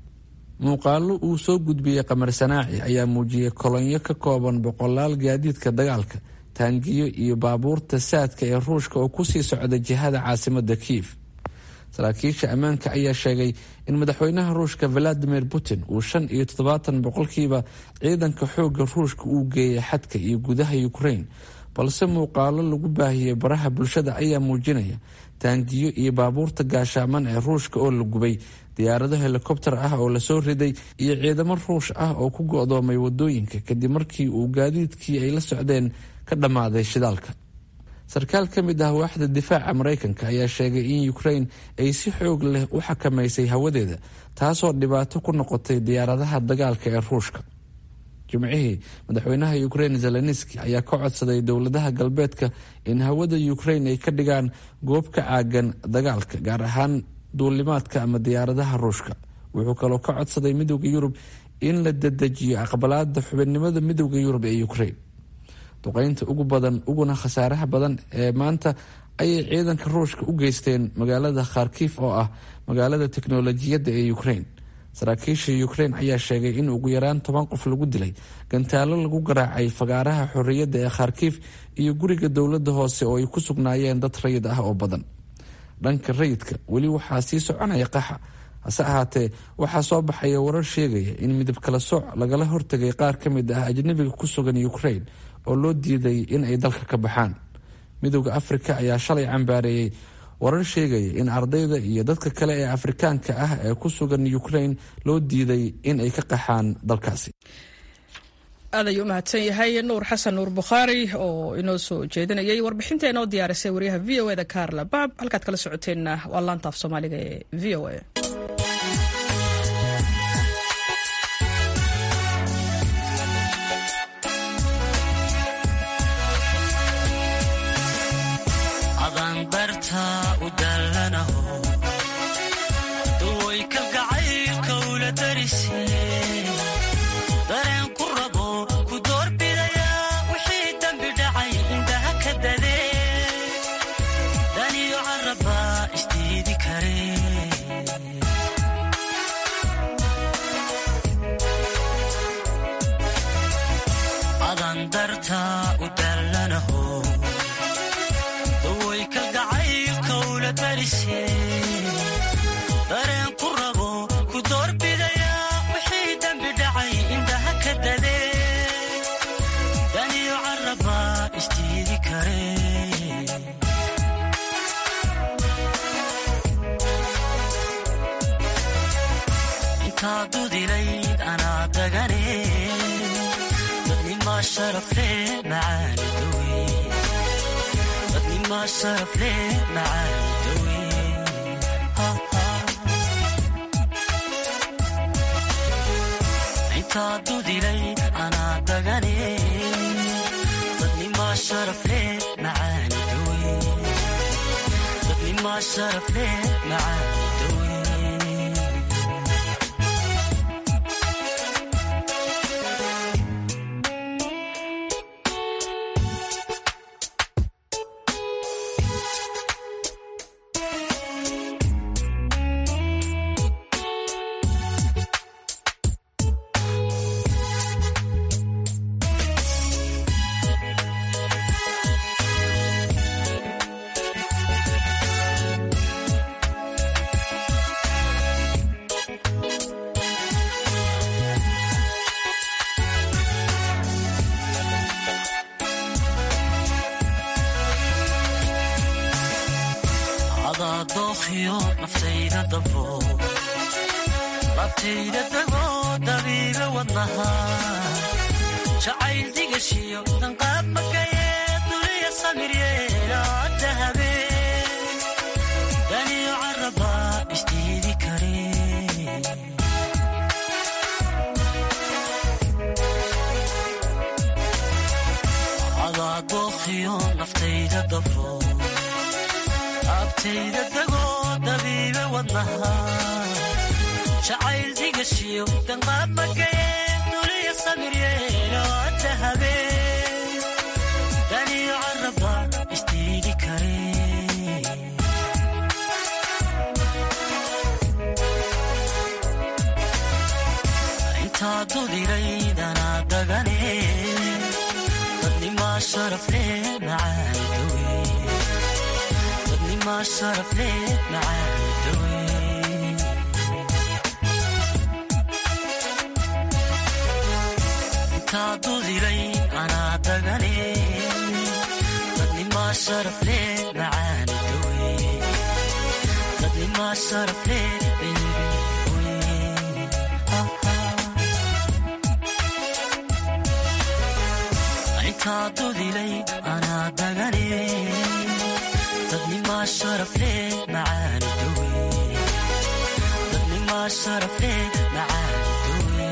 muuqaalo uu soo gudbiyey qamar sanaaci ayaa muujiyey kolonyo ka kooban boqolaal gaadiidka dagaalka taangiyo iyo baabuurta saadka ee ruushka oo kusii socda jihada caasimada kiyev saraakiisha ammaanka ayaa sheegay in madaxweynaha ruushka valadimir putin uu shan iyo toddobaatan boqolkiiba ciidanka xooga ruushka uu geeyay xadka iyo gudaha ukraine balse muuqaalo lagu baahiyey baraha bulshada ayaa muujinaya taangiyo iyo baabuurta gaashaaman ee ruushka oo la gubay diyaarado helikobter ah oo lasoo riday iyo ciidamo ruush ah oo ku go-doomay wadooyinka kadib markii uu gaadiidkii ay la socdeen ka dhammaaday shidaalka sarkaal ka mid ah waaxda difaaca maraykanka ayaa sheegay in ukrain ay si xoog leh u xakamaysay hawadeeda taasoo dhibaato ku noqotay diyaaradaha dagaalka ee ruushka jimcihii madaxweynaha ukrain zelenski ayaa ka codsaday dowladaha galbeedka in hawada ukrain ay ka dhigaan goob ka caagan dagaalka gaar ahaan duulimaadka ama diyaaradaha ruushka wuxuu kaloo ka codsaday midooda yurub in la dedejiyo aqbalaada xubinnimada midooda yurub ee ukrain duqeynta ugu badan uguna khasaaraha badan ee maanta ayay ciidanka ruushka u geysteen magaalada kharkif oo ah magaalada teknolojiyadda ee ukrain saraakiisha ukrain ayaa sheegay in ugu yaraan toban qof lagu dilay gantaalo lagu garaacay fagaaraha xorriyadda ee kharkif iyo guriga dowladda hoose oo ay ku sugnaayeen dad rayid ah oo badan dhanka rayidka weli waxaa sii soconaya qaxa hase ahaatee waxaa soo baxaya warar sheegaya in midab kala sooc lagala hortagay qaar ka mid ah ajnabiga ku sugan ukrain oo loo diiday in ay dalka ka baxaan midooda afrika ayaa shalay cambaareeyey warar sheegaya in ardayda iyo dadka kale ee afrikaanka ah ee ku sugan ukrain loo diiday in ay ka qaxaan dalkaasi aad ayuu u mahadsan yahay nuur xasan nuur bukhaari oo inoo soo jeedinayay warbixinta inoo diyaarisay wariyaha v o eda carla baab halkaad kala socoteenna waa laanta af soomaaliga ee v o a anaa dudilay anaa dagane dadnimaa sharafle macaani dowe dadnimaa sharafle macaani dowe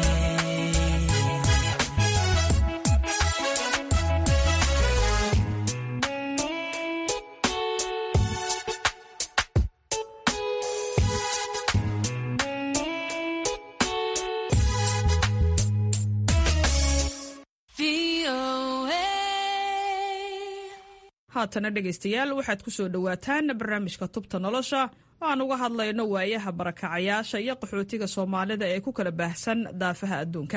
haatana dhegaystayaal waxaad ku soo dhowaataan barnaamijka tubta nolosha oo aan uga hadlayno waayaha barakacayaasha iyo qaxootiga soomaalida ee ku kala baahsan daafaha adduunka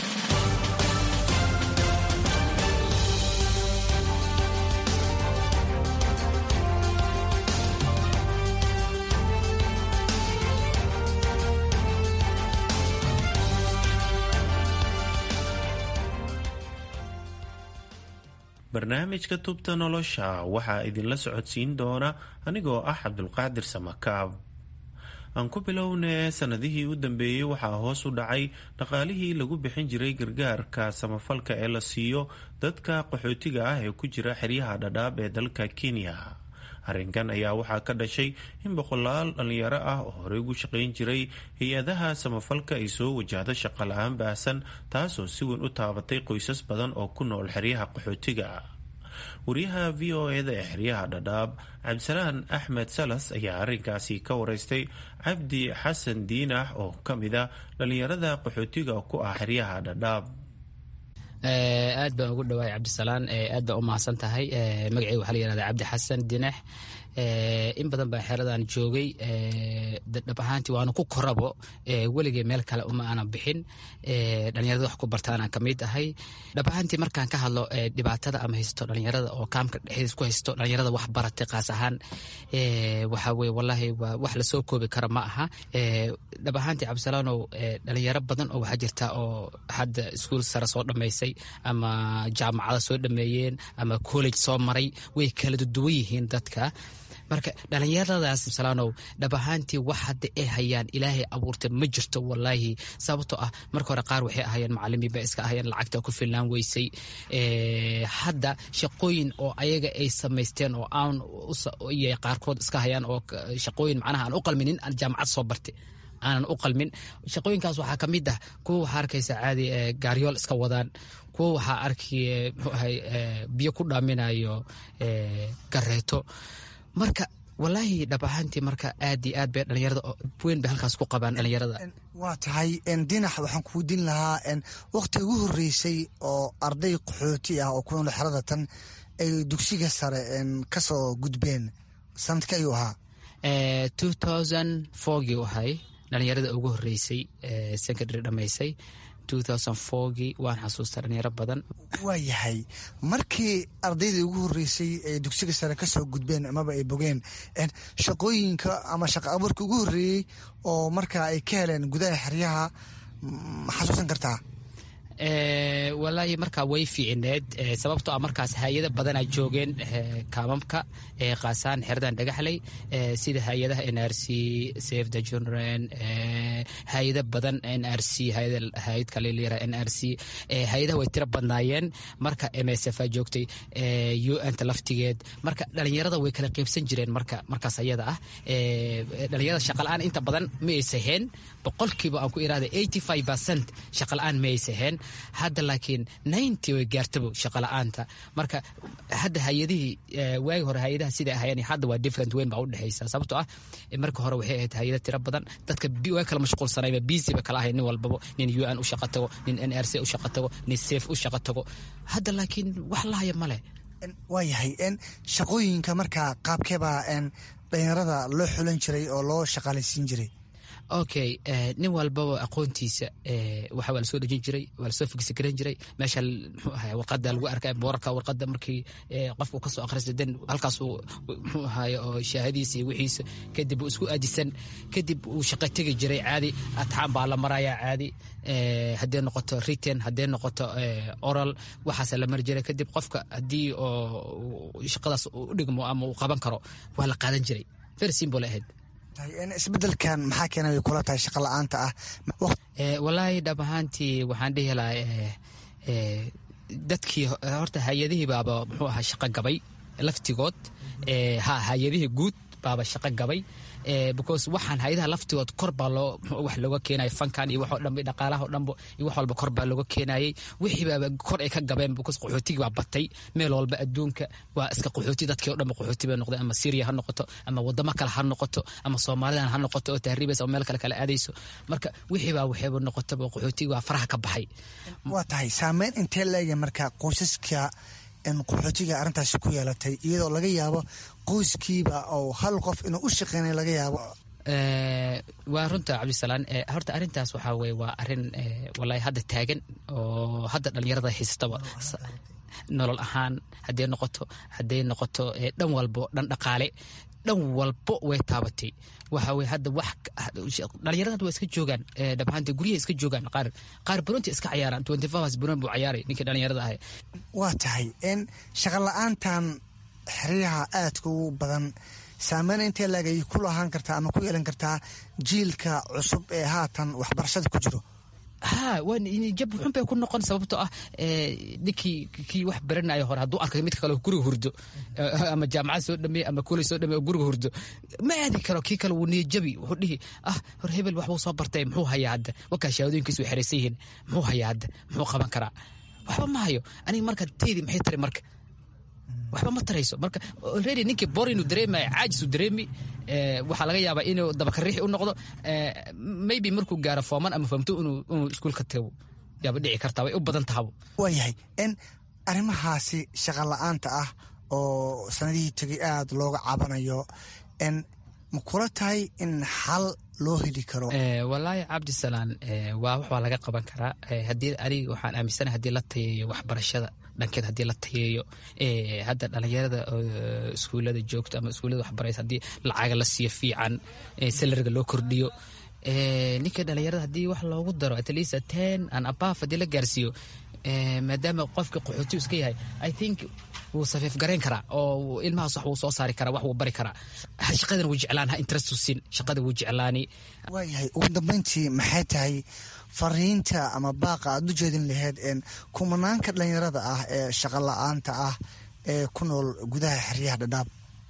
barnaamijka tubta nolosha waxaa idinla socodsiin doona anigoo ah cabdulqaadir samakaab aan ku bilownee sanadihii u dambeeyey waxaa hoos u dhacay dhaqaalihii lagu bixin jiray gargaarka samafalka ee la siiyo dadka qaxootiga ah ee ku jira xeryaha dhadhaab ee dalka kenya arrinkan ayaa waxaa ka dhashay in boqolaal dhallinyaro ah oo horey ugu shaqayn jiray hay-adaha samafalka ay soo wajahdo shaqo la-aan baahsan taasoo si weyn u taabatay qoysas badan oo ku nool xeryaha qaxootiga wariyaha v o eda ee xeryaha dhadhaab cabdisalaan axmed salas ayaa arrinkaasi ka wareystay cabdi xasan diinax oo ka mid a dhallinyarada qaxootiga ku ah xeryaha dhadhaab aad baan ugu dhawaay cabdisalaan aad baa u mahadsan tahay magaceyga waxaa la yihahda cabdi xasan dinax in badan baa xeradan joogay dhab ahaantii waana ku korabo weligay meel kale uma aanan bixin dhalinyarada wax ku bartaanaan kamid ahay dhab ahaantii markaan ka hadlo dhibaatada ama haysto dhalinyarada oo kaamka dhexdiis ku haysto dhalinyarada wax baratay qaas ahaan waxa weye wallaahi waa wax lasoo koobi kara ma aha dhab ahaantii cabdisalaanow dhalinyaro badan oo waxaa jirta oo hadda iskuul sare soo dhammaysay ama jaamacada soo dhameeyeen ama college soo maray way kala duwan yihiin dadka marka dhalinyaradaas salaanow dhab ahaantii wax hadda ay hayaan ilaahay abuurtay ma jirto wallaahi sababtoo ah marka hore qaar waxay ahayeen macalimiin ba iska ahayeen lacagta ku filnaan weysay hadda shaqooyin oo ayaga ay samaysteen oo aan iyo qaarkood iska hayaan oo shaqooyin macnaha aan u qalminin aan jaamacad soo bartay aanan u qalmin shaqooyinkaas waxaa ka mid ah kuwa waxaa arkaysa caadi gaaryool iska wadaan kuwa waxaa arkay mxuahay biyo ku dhaaminayo gareeto marka walaahi dhab ahaantii marka aad iyo aad bay dhalinyarada weyn bay halkaas ku qabaan dhalinyarada waa tahay dinax waxaan kuu din lahaa wakhti ugu horeysay oo arday qaxooti ah oo ku nool xerada tan ay dugsiga sare ka soo gudbeen sanadka ayuu ahaa two thousand fourgii ahay dhalinyarada ugu horeysay secondary dhamaysay gii waan xasuusta dhalinyaro badan waa yahay markii ardaydii ugu horeysay ee dugsiga sare kasoo gudbeen amaba ay bogeen shaqooyinka ama shaqa abuurka ugu horeeyey oo markaa ay ka heleen gudaha xeryaha ma xasuusan kartaa walaahi markaa way fiicineed sababtoo ah markaas hay-ada badanaa joogeen kaamamka qaasaan xeradan dhagaxley sida hay-adaha n r c save the children hay-ada badan n r c hay-ad kale layira n r c hay-adaha way tiro badnaayeen marka m s f a joogtay u n ta laftigeed marka dhalinyarada way kala qeybsan jireen marka markaas ayada ah dhalinyarada shaqala-aan inta badan ma aysaheen boqolkiiba aan ku irahda eighty five percent shaqala-aan ma aysaheen hadda laakiin ninety way gaartabo shaqala-aanta marka hadda hay-adihii waagi hore hay-adaha sida ahayeen hadda waa different weyn baa udhexaysa sababtoo ah marka hore waxay ahayd hay-ada tiro badan dadka waa kala mashquulsanayba busy ba kala ahay nin walbabo nin u n u shaqa tago nin n r c u shaqa tago nin safe u shaqa tago hadda laakiin wax lahaya male waa yahay shaqooyinka markaa qaabkeebaa dhalinyarada loo xulan jiray oo loo shaqaalaysiin jiray okay nin walbaba aqoontiisa waxa waa lasoo dhejin jiray waa lasoo figsagaran jiray meesha mxuu ahay warqada lagu arkay boorarka warqada markii qofku kasoo akhrista den halkaas uu mxuu ahay oo shaahadiisa iyo wixiisa kadib uu isku aadisan kadib uu shaqo tegi jiray caadi atxaan baa la marayaa caadi haddee noqoto written haddee noqoto oral waxaasa la mari jiray kadib qofka haddii oo shaqadaas u dhigmo ama uu qaban karo waa la qaadan jiray very simple ahayd isbedelkan maxaa keenay kula tahay shaqa la-aanta ah walaahi dhab ahaantii waxaan dhihi lahaa dadkii horta hay-adihii baaba muxuu ahaa shaqo gabay laftigood ha hay-adihii guud baaba shaqo gabay because waxaan hay-adaha laftigood kor baa loo wax looga keenaya fankan iyo waxoo dhanba dhaqaalaha o dhanba iyo wax walba kor baa looga keenayay wixii baaba kor ay ka gabeen because qaxootigii baa batay meel walba adduunka waa iska qaxooti dadkii o dhanba qaxooti bay noqdeen ama syria ha noqoto ama wadamo kale ha noqoto ama soomaalidan ha noqoto oo tahriibaysa oo meel kale kale aadayso marka wixii baa waxayba noqotaba qaxootigii waa faraha ka baxay waa tahay saameyn intee leega marka qoysaska qaxootiga arrintaasi ku yeelatay iyadoo laga yaabo qoyskiiba oo hal qof inuu u shaqeynay laga yaabo waa runta cabdisalaan horta arrintaas waxaa weye waa arrin walahi hadda taagan oo hadda dhalinyarada haystaba nolol ahaan hadday noqoto hadday noqoto dhan walbo dhan dhaqaale dhan walbo way taabatay waxa weye hadda wax dhalinyarada waa iska joogaan dhabahaanta guryaha iska joogaan qaar qaar buronti iska cayaaraan twenty four hours buron buu cayaaray ninkii dhalinyarada ahay waa tahay n shaqa la-aantan xeryaha aadka ugu badan saameyn intee laagay ku lahaan kartaa ama ku yeelan kartaa jiilka cusub ee haatan waxbarashada ku jiro ha jab xun bay ku noqon sababtoo ah ninkii kii wax baranayo hore hadduu arkay mid kale guriga hurdo ama jaamacad soo dhameey ama koley soo dhameey oo guriga hurdo ma aadi karo kii kale wuu niyajabi wuxuu dhihi ah hor hebel waxbuu soo bartay muxuu hayaa hadda wakaa shahaadooyinkiisu way xeraysan yihiin muxuu hayaa hadda muxuu qaban karaa waxba ma hayo aniga marka teedi maxay tari marka waxba ma tarayso marka already ninkii bor inuu dareemayo caajisu dareemi waxaa laga yaabaa inuu dabakariixi u noqdo maybe markuu gaaro fooman ama famto inuu iskuulka tago yaaba dhici kartaa way u badan tahabo waayahay n arrimahaasi shaqa la-aanta ah oo sanadihii tegay aada looga cabanayo n ma kula tahay in xal loo heli karo walaahi cabdisalaan waa wax waa laga qaban karaa haddii aniga waxaan aaminsana haddii la tayeeyo waxbarashada dhankeed haddii la tayeeyo hadda dhalinyarada iskuullada joogto ama iskuullada waxbaraysa haddii lacaga la siiyo fiican salariga loo kordhiyo ninka dhalinyarada haddii wax loogu daro at least ten and above haddii la gaarsiiyo maadaama qofka qaxootiyu iska yahay i think wuu safiif garayn karaa oo ilmahaas wax wuu soo saari karaa wax wuu bari karaa shaqadan wuu jeclaan ha interest sin shaqada wuu jeclaani waayahay ugu dambeyntii maxay tahay fariinta ama baaqa aad u jeedin laheyd kumanaanka dhalinyarada ah ee shaqa la-aanta ah ee ku nool gudaha xeryaha dhadhaab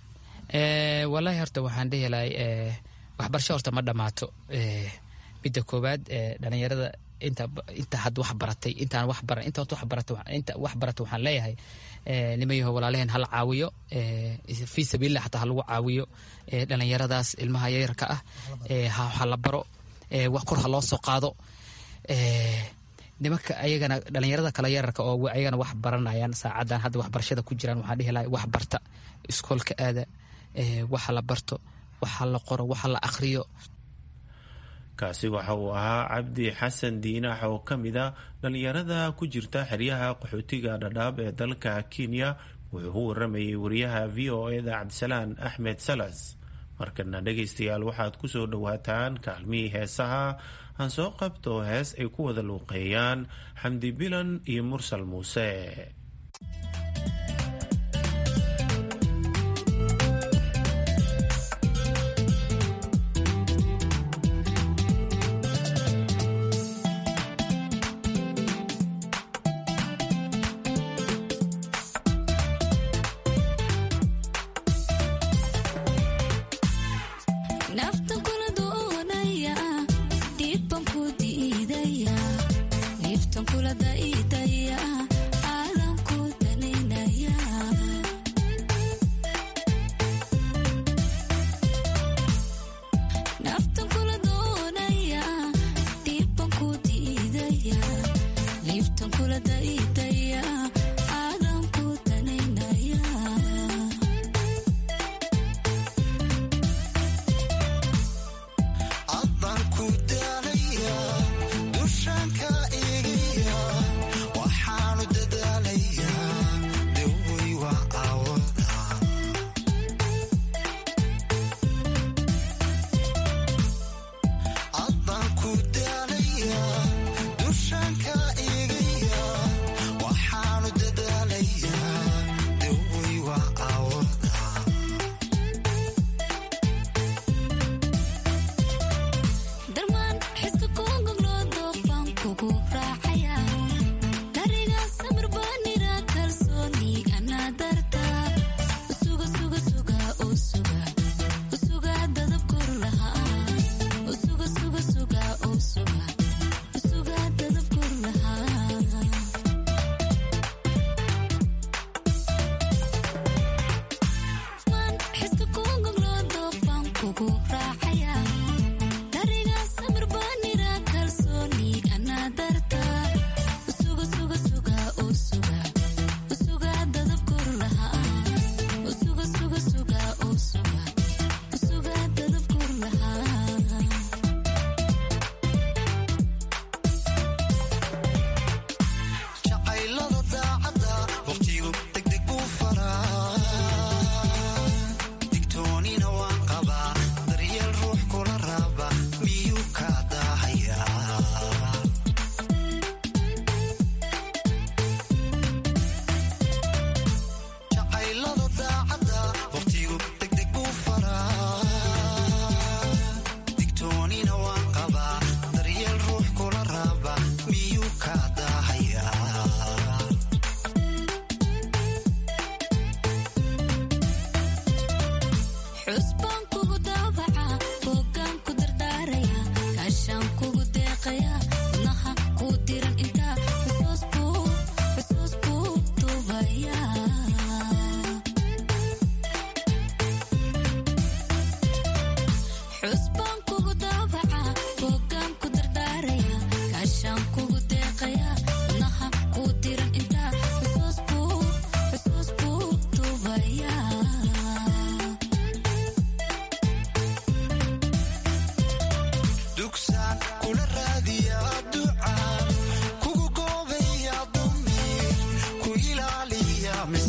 walaahi horta waxaan dhihi lahay waxbarasho horta ma dhammaato midda koowaad dhalinyarada inta inta had wax baratay intaan wax baran inta wax baratay inta wax baratay waxaan leeyahay nimayaho walaalaheen hala caawiyo fii sabiilillah xataa ha lagu caawiyo dhalinyaradaas ilmaha yaryarka ah ha la baro wax kor ha loo soo qaado nimanka ayagana dhalinyarada kale yararka oo ayagana wax baranayaan saacadan hadda waxbarashada ku jiraan waxaan dhihi lahay wax barta iskoolka aada waxa la barto waxa la qoro waxa la akhriyo kaasi waxa uu ahaa cabdi xasan diinax oo ka mid a dhalinyarada ku jirta xeryaha qaxootiga dhadhaab ee dalka kenya wuxuu u waramayay wariyaha v o eda cabdisalaan axmed salas markana dhegaystayaal waxaad ku soo dhowaataan kaalmihii heesaha aan soo qabto hees ay ku wada luuqeeyaan xamdi bilan iyo mursal muuse kula daidaya caalam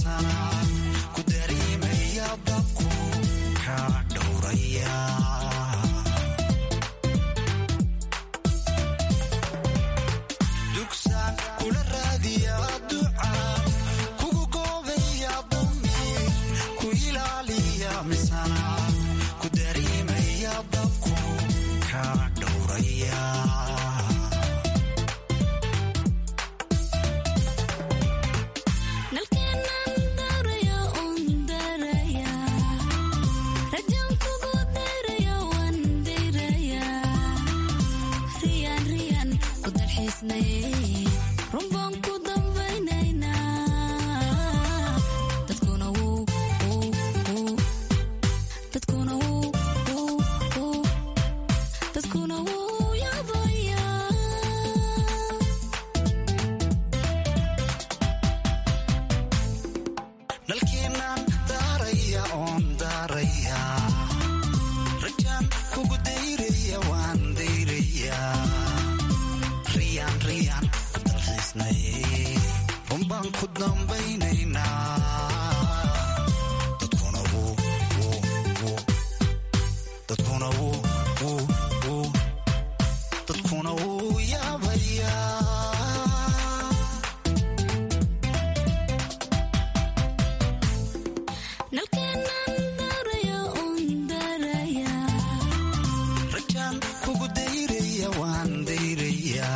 misana ku dareemaya dabku ka dhowraya dugsaan kula raadiya duca kugu goobaya dumi ku ilaaliya misana ku dareemaya dabku ka dhowraya nalkeenaan daaraya oon daaraya rajaan kugu dayraya waan dayraya riyaan riyaan ku dalxiisnay runbaan ku dambaynaynaa dadkuna wuu wuu wuu dadkuna wuu wuu wuu dadkuna wuu yaabayaa rajaan kugu dayraya waan dayraya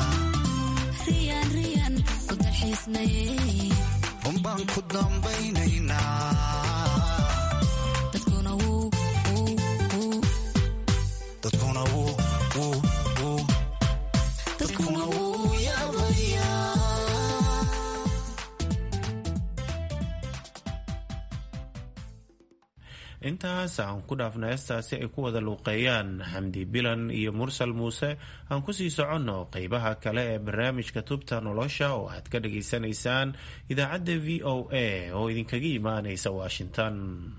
runbaan ku dambaynaynaa dadkuna wuu wuu wuu dadkuna wuu yaabayaa intaas aan ku dhaafna heestaasi ay ku wada luuqeeyaan xamdi bilan iyo mursal muuse aan kusii soconno qeybaha kale ee barnaamijka tubta nolosha oo aad ka dhageysanaysaan idaacadda v o a oo idinkaga imaanaysa washington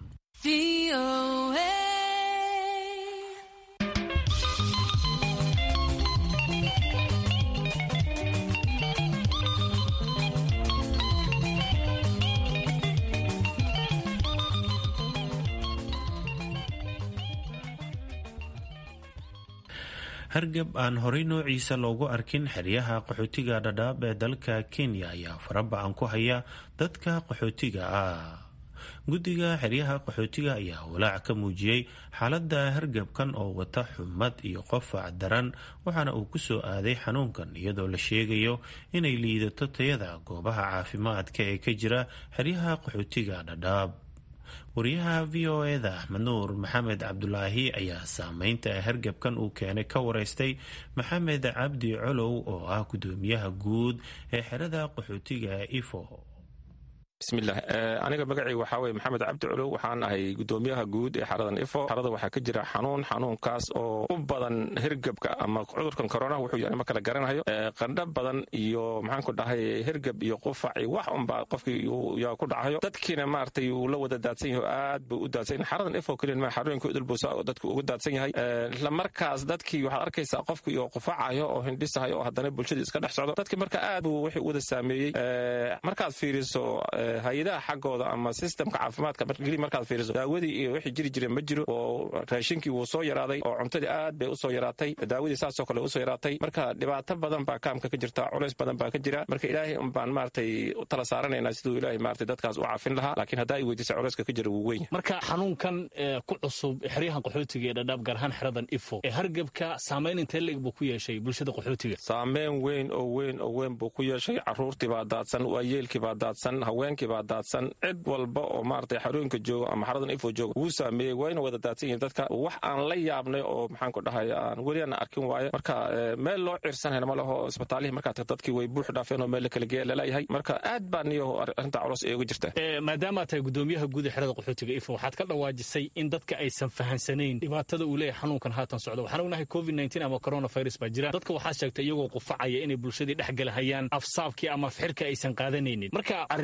hargab aan horey noociisa loogu arkin xeryaha qaxootiga dhadhaab ee dalka kenya ayaa faraba-an ku haya dadka qaxootiga ah guddiga xeryaha qaxootiga ayaa walaac ka muujiyey xaaladda hargabkan oo wata xumad iyo qofac daran waxaana uu kusoo aaday xanuunkan iyadoo la sheegayo inay liidato tayada goobaha caafimaadka ee ka jira xeryaha qaxootiga dhadhaab wariyaha v o eda axmed nuur maxamed cabdulaahi ayaa saameynta hargabkan uu keenay ka wareystay maxamed cabdi colow oo ah gudoomiyaha guud ee xerada qaxootiga ifo bismillaah aniga magacayga waxaa weye maxamed cabdi culow waxaan ahay gudoomiyaha guud ee xaradan ifo xarada waxaa ka jira xanuun xanuunkaas oo u badan hirgabka ama cudurkan koronaha wuxuu yahay ma kala garanayo qandho badan iyo maxaanku dhahay hirgab iyo qufaci wax unbaa qofkii yaa ku dhacayo dadkiina maaragtay uu la wada daadsan yahay oo aad buu u daadsan yahay xaradan ifo keliya ma xarooyinka udulbuusa oo dadku ugu daadsan yahay isla markaas dadkii waxaad arkaysaa qofkii oo qufacayo oo hindhisahayo oo haddana bulshadii iska dhex socdo dadkii marka aad buu wixii u wada saameeyey markaad fiiriso hay-adaha xaggooda ama sistemka caafimaadka markeli markaad fiiriso daawadii iyo wixii jiri jira ma jiro oo raashinkii wuu soo yaraaday oo cuntadii aad bay usoo yaraatay daawadii saasoo kale usoo yaraatay marka dhibaato badan baa kaamka ka jirta culays badan baa ka jira marka ilaahay un baan maaragtay u tala saaranaynaa siduu ilaahay maaragtay dadkaas u caafin lahaa laakiin haddaa ay weydiisa culayska ka jira wuu weyn marka xanuunkan ku cusub xeryahan qaxootiga ee dhadhaab gaar ahaan xeradan ifo ee hargebka saamayn intee leeg buu ku yeeshay bulshada qaxootiga saameyn weyn oo weyn oo weyn buu ku yeeshay caruurtii baa daadsan waayeelkii baa daadsan haweenkii baa daadsan cid walba oo maaragtay xarooyinka jooga ama xaradan ifo jooga wuu saameeyey wayna wada daadsan yihiin dadka wax aan la yaabnay oo maxaan ku dhahay aan weli aan arkin waaye marka meel loo cirsanayna ma laho isbitaalihii markaa dadkii way buux dhaafeen oo meel la kala geeya lalayahay marka aad baa niyo arrinta culus ee uga jirta maadaama tahay gudoomiyaha guud ee xerada qaxootiga ifo waxaad ka dhawaajisay in dadka aysan fahansanayn dhibaatada uu leeyahay xanuunkan haatan socda waxaan ognahay covid nteen ama coronavirus baa jira dadka waxaa sheegtay iyagoo qufacaya inay bulshadii dhex galahayaan afsaabkii ama fixirka aysan qaadanaynin marka arrimahan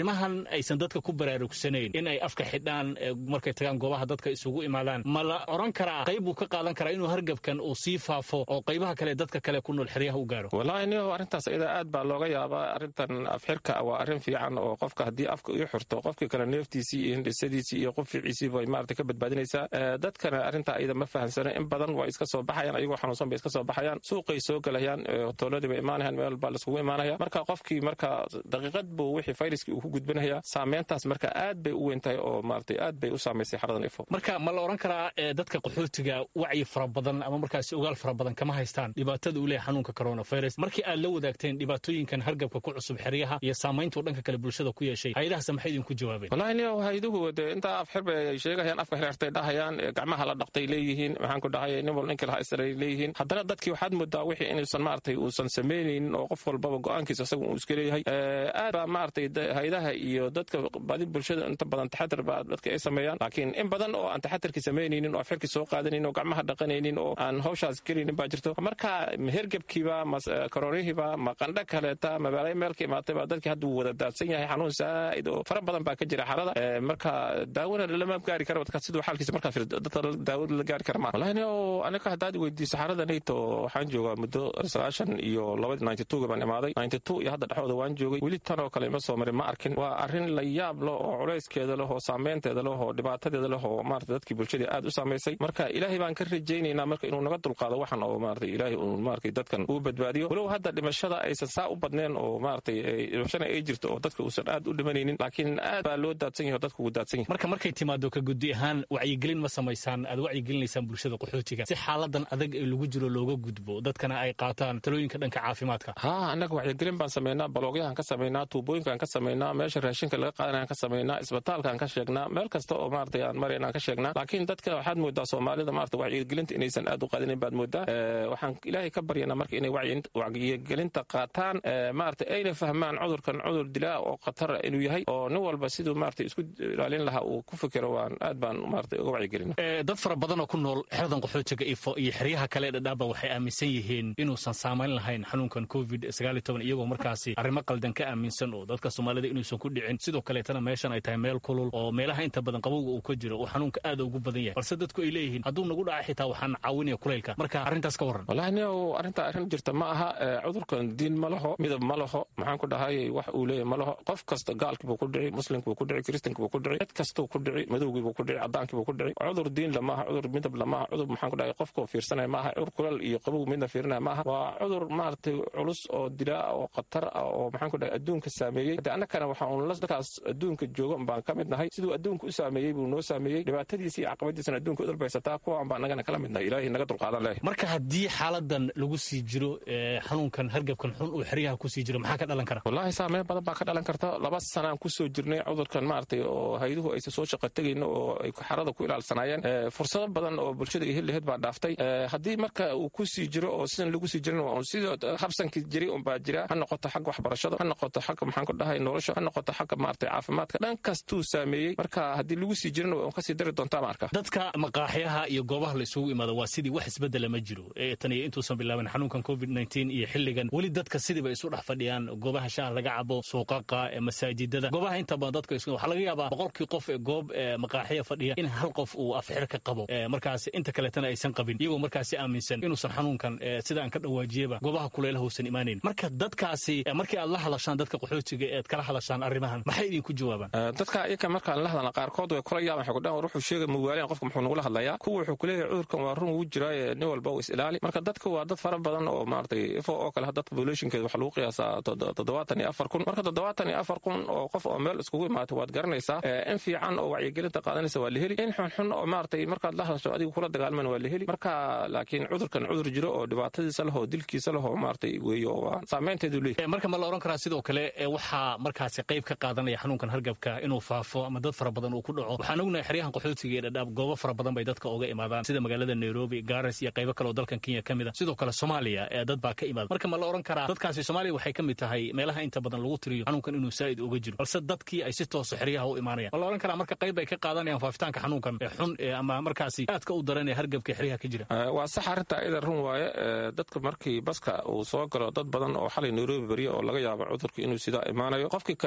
aysan dadka ku baraarugsanayn in ay afka xidhaan markay tagaan goobaha dadka isugu imaadaan ma la oran karaa qayb buu ka qaadan karaa inuu hargabkan uu sii faafo oo qaybaha kale dadka kale ku nool xeryaha u gaaro wallaahi niho arrintaas iyada aad baa looga yaabaa arrintan afxirka waa arrin fiican oo qofka haddii afka ii xurto qofkii kale neeftiisii iyo hindhisadiisii iyo quficiisii bay maarata ka badbaadinaysaa dadkana arrintaa iyada ma fahamsana in badan waa iska soo baxayaan ayagoo xanuunsan bay iska soo baxayaan suuqay soo galayaan hotooladii bay imaanayaan meel baa laiskugu imaanaya marka qofkii marka daqiiqad buu wixii fayraskii uu ku gudbinaya saameyntaas marka aad bay u weyn tahay oo maarata aad bay u saamaysay xaradan ifo marka ma la oran karaa dadka qaxootiga wacyi fara badan ama markaasi ogaal fara badan kama haystaan dhibaatada uu leeyahay xanuunka coronavirus markii aad la wadaagteen dhibaatooyinkan hargabka ku cusub xeryaha iyo saamayntuu dhanka kale bulshada ku yeeshay hay-adahaas maxay idinku jawaabeen wallahi niyo hayduhu dee intaa afxir bay ay sheegayaan afka xirxirtay dhahayaan gacmaha la dhaqtay leeyihiin maxaan ku dhahay nin wal ninkii lahaa isray leeyihiin haddana dadkii waxaad moodaa wixii inuusan maaragtay uusan samaynaynin oo qof walbaba go-aankiisa isaga uu iska leeyahay aad baa maaragtay haydaha iyo dadka badi bulshada inta badan taxadir baa dadka ay sameeyaan laakiin in badan oo aan taxadirkii samaynaynin oo afxirkii soo qaadanaynin oo gacmaha dhaqanaynin oo aan hawshaas gelaynin baa jirto marka hergebkiiba ma koronihiiba ma qandho kaleeta magaalay meelka imaatay baa dadkii hadda uu wada daadsan yahay xanuun saa'id oo fara badan baa ka jira xarada marka daawona lama gaari kara dadka siduu xaalkiisa markaa fir dadka daawada la gaari kara maa wallahi nio aniga haddaad weydiiso xarada nayto waxaan joogaa muddo sagaashan iyo labadi ninety two baan imaaday ninety two iyo hadda dhexdooda waan joogay weli tan oo kale ima soo marin ma arkin waa arrin la yaab leh oo culayskeeda leh oo saameynteeda leh oo dhibaatadeeda leh oo maarata dadkii bulshadii aad u saamaysay marka ilaahay baan ka rajaynaynaa marka inuu naga dulqaado waxan oo maarata ilaahay uu maarata dadkan uu badbaadiyo walow hadda dhimashada aysan saa u badneen oo maaragtay dhimashana ay jirto oo dadka uusan aad u dhimanaynin laakiin aad baa loo daadsan yahay oo dadka uu daadsan yahay marka markay timaado ka guddi ahaan wacyigelin ma samaysaan aad wacyigelinaysaan bulshada qaxootiga si xaaladan adag ee lagu jiro looga gudbo dadkana ay qaataan talooyinka dhanka caafimaadka ha annaga wacyigelin baan samaynaa baloogyaan ka samaynaa tuubooyinkaan ka samaynaa meesha raashinka laga qaadanayaan ka samaynaa isbitaalkaan ka sheegnaa meel kasta oo maaragtay aan maraynaan ka sheegnaa laakiin dadka waxaad moodaa soomaalida maarata wacyigelinta inaysan aad u qaadanin baad moodaa waxaan ilaahay ka baryanaa marka inay wacyigelinta qaataan maarata ayna fahmaan cudurkan cudur dilaa oo khatara inuu yahay oo nin walba siduu maarata isku ilaalin lahaa uu ku fikiro waan aad baan maarata uga wacyigelina dad fara badan oo ku nool xeradan qaxootiga ifo iyo xeryaha kale dhadhaaba waxay aaminsan yihiin inuusan saamayn lahayn xanuunkan covid iyagoo markaasi arrimo qaldan ka aaminsan oo dadka soomaalida inuusan ku dhicin sidoo kaleetana meeshan ay tahay meel kulul oo meelaha inta badan qabowga uu ka jiro uu xanuunka aad ugu badan yahay balse dadku ay leeyihiin hadduu nagu dhaca xitaa waxaan caawinaya kulaylka marka arrintaas ka warran wallahi nio arrinta arrin jirta ma aha cudurkan diin ma laho midab ma laho maxaan ku dhahay wax uu leeyahy ma laho qof kasta gaalkii buu ku dhici muslimkii buu ku dhici kristanki buu ku dhici cid kastuu ku dhici madowgii buu ku dhici cadaankii buu ku dhici cudur diin la maaha cudur midab la maaha cudur maxaan ku dhahay qofkoo fiirsanaya maaha cudur kulal iyo qabow midna fiirinaya maaha waa cudur maaragtay culus oo dilaa oo khatar ah oo maxaan ku dhahay adduunka saameeyey hadde annagana waxa uun dadkaas adduunka jooga baan ka mid nahay siduu adduunka u saameeyey buu noo saameeyey dhibaatadiisa iyo caqabadiisana adduunka u dalbaysataa kuwaan baa annagana kala mid nahay ilaahay naga dulqaadan leh marka haddii xaaladan lagu sii jiro xanuunkan hargabkan xun uu xeryaha ku sii jiro maxaa ka dhalan kara wallaahi saameyn badan baa ka dhalan karta laba sanaan kusoo jirnay cudurkan maaragtay oo hayduhu aysan soo shaqa tegayno oo ay xarada ku ilaalsanaayeen fursado badan oo bulshada iyo heliheed baa dhaaftay haddii marka uu ku sii jiro oo sidan lagu sii jirin sidoo habsankii jiray unbaa jira ha noqoto xagga waxbarashada ha noqoto xagga maxaan ku dhahay nolosha ha noqoto xagga maaragtay caafimaadka dhan kastuu saameeyey marka haddii lagu sii jirina waa kasii dari doontaa ma arka dadka maqaaxyaha iyo goobaha la isugu imaado waa sidii wax isbedela ma jiro tan iyo intuusan bilaaban xanuunkan covid iyo xilligan weli dadka sidiiba isu dhex fadhiyaan goobaha shaah laga cabo suuqaqa masaajidada goobaha inta badan dadka waxaa laga yaabaa boqolkii qof ee goob maqaaxya fadhiya in hal qof uu afxir ka qabo markaas inta kaletana aysan qabin iyagoo markaasi aaminsan inuusan xanuunkan sida aan ka dhawaajiyaba goobaha kuleelaha uusan imaanayn marka dadkaasi markii aad la hadashaan dadka qaxootiga ead kala hadashaan arrimahan maxay idinku jawaabaan dadka iyaka markaan la hadalna qaarkood way kula yaaban waxay ku dhahan war wuxuu sheegay muwaaliyan qofka muxuu nagula hadlayaa kuwa wuxuu kuleeyahay cudurkan waa run wuu jiraaye nin walba uu is ilaali marka dadka waa dad fara badan oo maaragtay ifo oo kale dadka populationkeeda waxaa lagu qiyaasaa toddobaatan iyo afar kun marka toddobaatan iyo afar kun oo qof oo meel iskugu imaata waad garanaysaa in fiican oo wacyigelinta qaadanaysa waa la heli in xunxun oo maaragtay markaad la hadasho adigu kula dagaalman waa la heli marka laakiin cudurkan cudur jiro oo dhibaatadiisa leh oo dilkiisa leh oo maaragtay weeyo waa saameynteedu leeyahay marka ma la oran karaa sidoo kale waxaa markaasi qayb ka qaadanaya xanuunkan hargabka inuu faafo ama dad fara badan uu ku dhaco waxaan ognahay xeryahan qaxootiga ee dhadhaab goobo fara badan bay dadka uga imaadaan sida magaalada nairobi garas iyo qaybo kale oo dalkan kenya ka mid a sidoo kale soomaaliya ee dad baa ka imaada marka ma la oran karaa dadkaasi soomaaliya waxay ka mid tahay meelaha inta badan lagu tiriyo xanuunkan inuu saa'id uga jiro balse dadkii ay si tooso xeryaha u imaanayaan ma la oran karaa marka qayb ay ka qaadanayaan faafitaanka xanuunkan ee xun ama markaasi aadka u daran ee hargabka xeryaha ka jira waa sax arrinta ida run waaye dadka markii baska uu soo galo dad badan oo xalay nairobi beriya oo laga yaabo cudurka inuu sidaa imaanayo qofkii kaleeta ee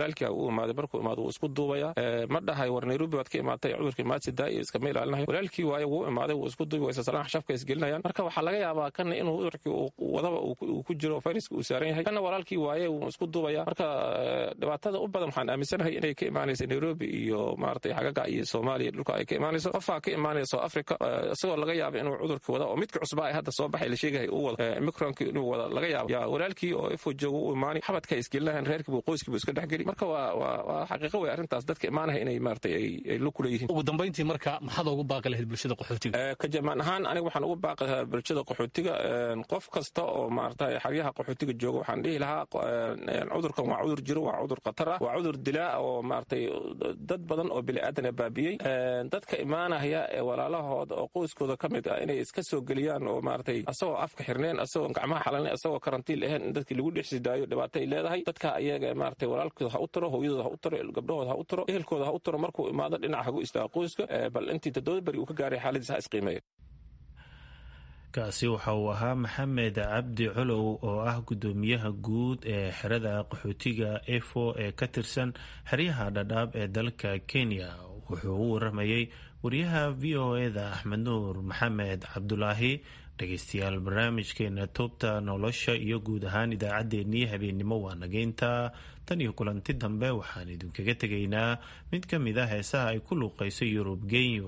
walaalkii u imaaday markuu imaado wuu isku duubaya ma dhahay war nairobi baad ka imaatay cudurkii maadsida iyo iskama ilaalinayo walaalkii waaye wuu imaaday wuu isku duubi waysa salaan xashafka isgelinayaan marka waxaa laga yaabaa kana inuu cudurkii wadaba uu ku jiro fayraska uu saaran yahay kana walaalkii waaye wuu isku duubaya marka dhibaatada u badan waxaan aaminsanahay inay ka imaanaysa nairobi iyo maaragtay xagaga iyo soomaaliya dhulka ay ka imaanayso qofaa ka imaanaya south africa isagoo laga yaaba inuu cudurkii wada oo midka cusbaa hadda soo baxay la sheegahay uu wada micronkii inuu wada laga yaabo yaa walaalkii oo ifo jooga u imaanay xabadka isgelinahan reerkiibu qoyskiibu iska dhexgeli marka waa waa waa xaqiiqo wey arrintaas dadka imaanaya inay maaragtay ay ay lu kula yihiin ugu dambayntii marka maxaad ugu baaqi lahayd bulshada qaxootiga ka jamaan ahaan aniga waxaan ugu baaqi lahaa bulshada qaxootiga qof kasta oo maaragtay xeryaha qaxootiga jooga waxaan dhihi lahaa cudurkan waa cudur jiro waa cudur khatar ah waa cudur dilaa oo maaragtay dad badan oo bini'aadana baabiyey dadka imaanaya ee walaalahooda oo qoyskooda ka mid ah inay iska soo geliyaan oo maaragtay asagoo afka xirneen asagoo gacmaha xalanen asagoo karantiin ahayn in dadkii lagu dhex sidaayo dhibaato ay leedahay dadka ayaga maaragtay walaalkooda ha u tiro hooyadooda ha u tiro gabdhahooda ha u tiro ehelkooda ha u tiro markuu imaado dhinac hagu istaago qoyska bal intii toddoba beri uu ka gaaray xaaladiisa ha isqiimeeya kaasi waxa uu ahaa maxamed cabdi colow oo ah guddoomiyaha guud ee xerada qaxootiga efo ee ka tirsan xeryaha dhadhaab ee dalka kenya wuxuu u waramayey wariyaha v o eda axmed nuur maxamed cabdulaahi dhegeystayaal barnaamijkeena toobta nolosha iyo guud ahaan idaacaddeenii habeennimo waa nageynta tan iyo kulanti dambe waxaan idinkaga tegaynaa mid ka mid a heesaha ay ku luuqayso yurub genyo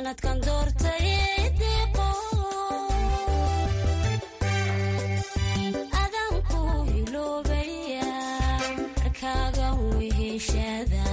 sanadkan doortay diqo adanku hiloobaya markaaga weheshada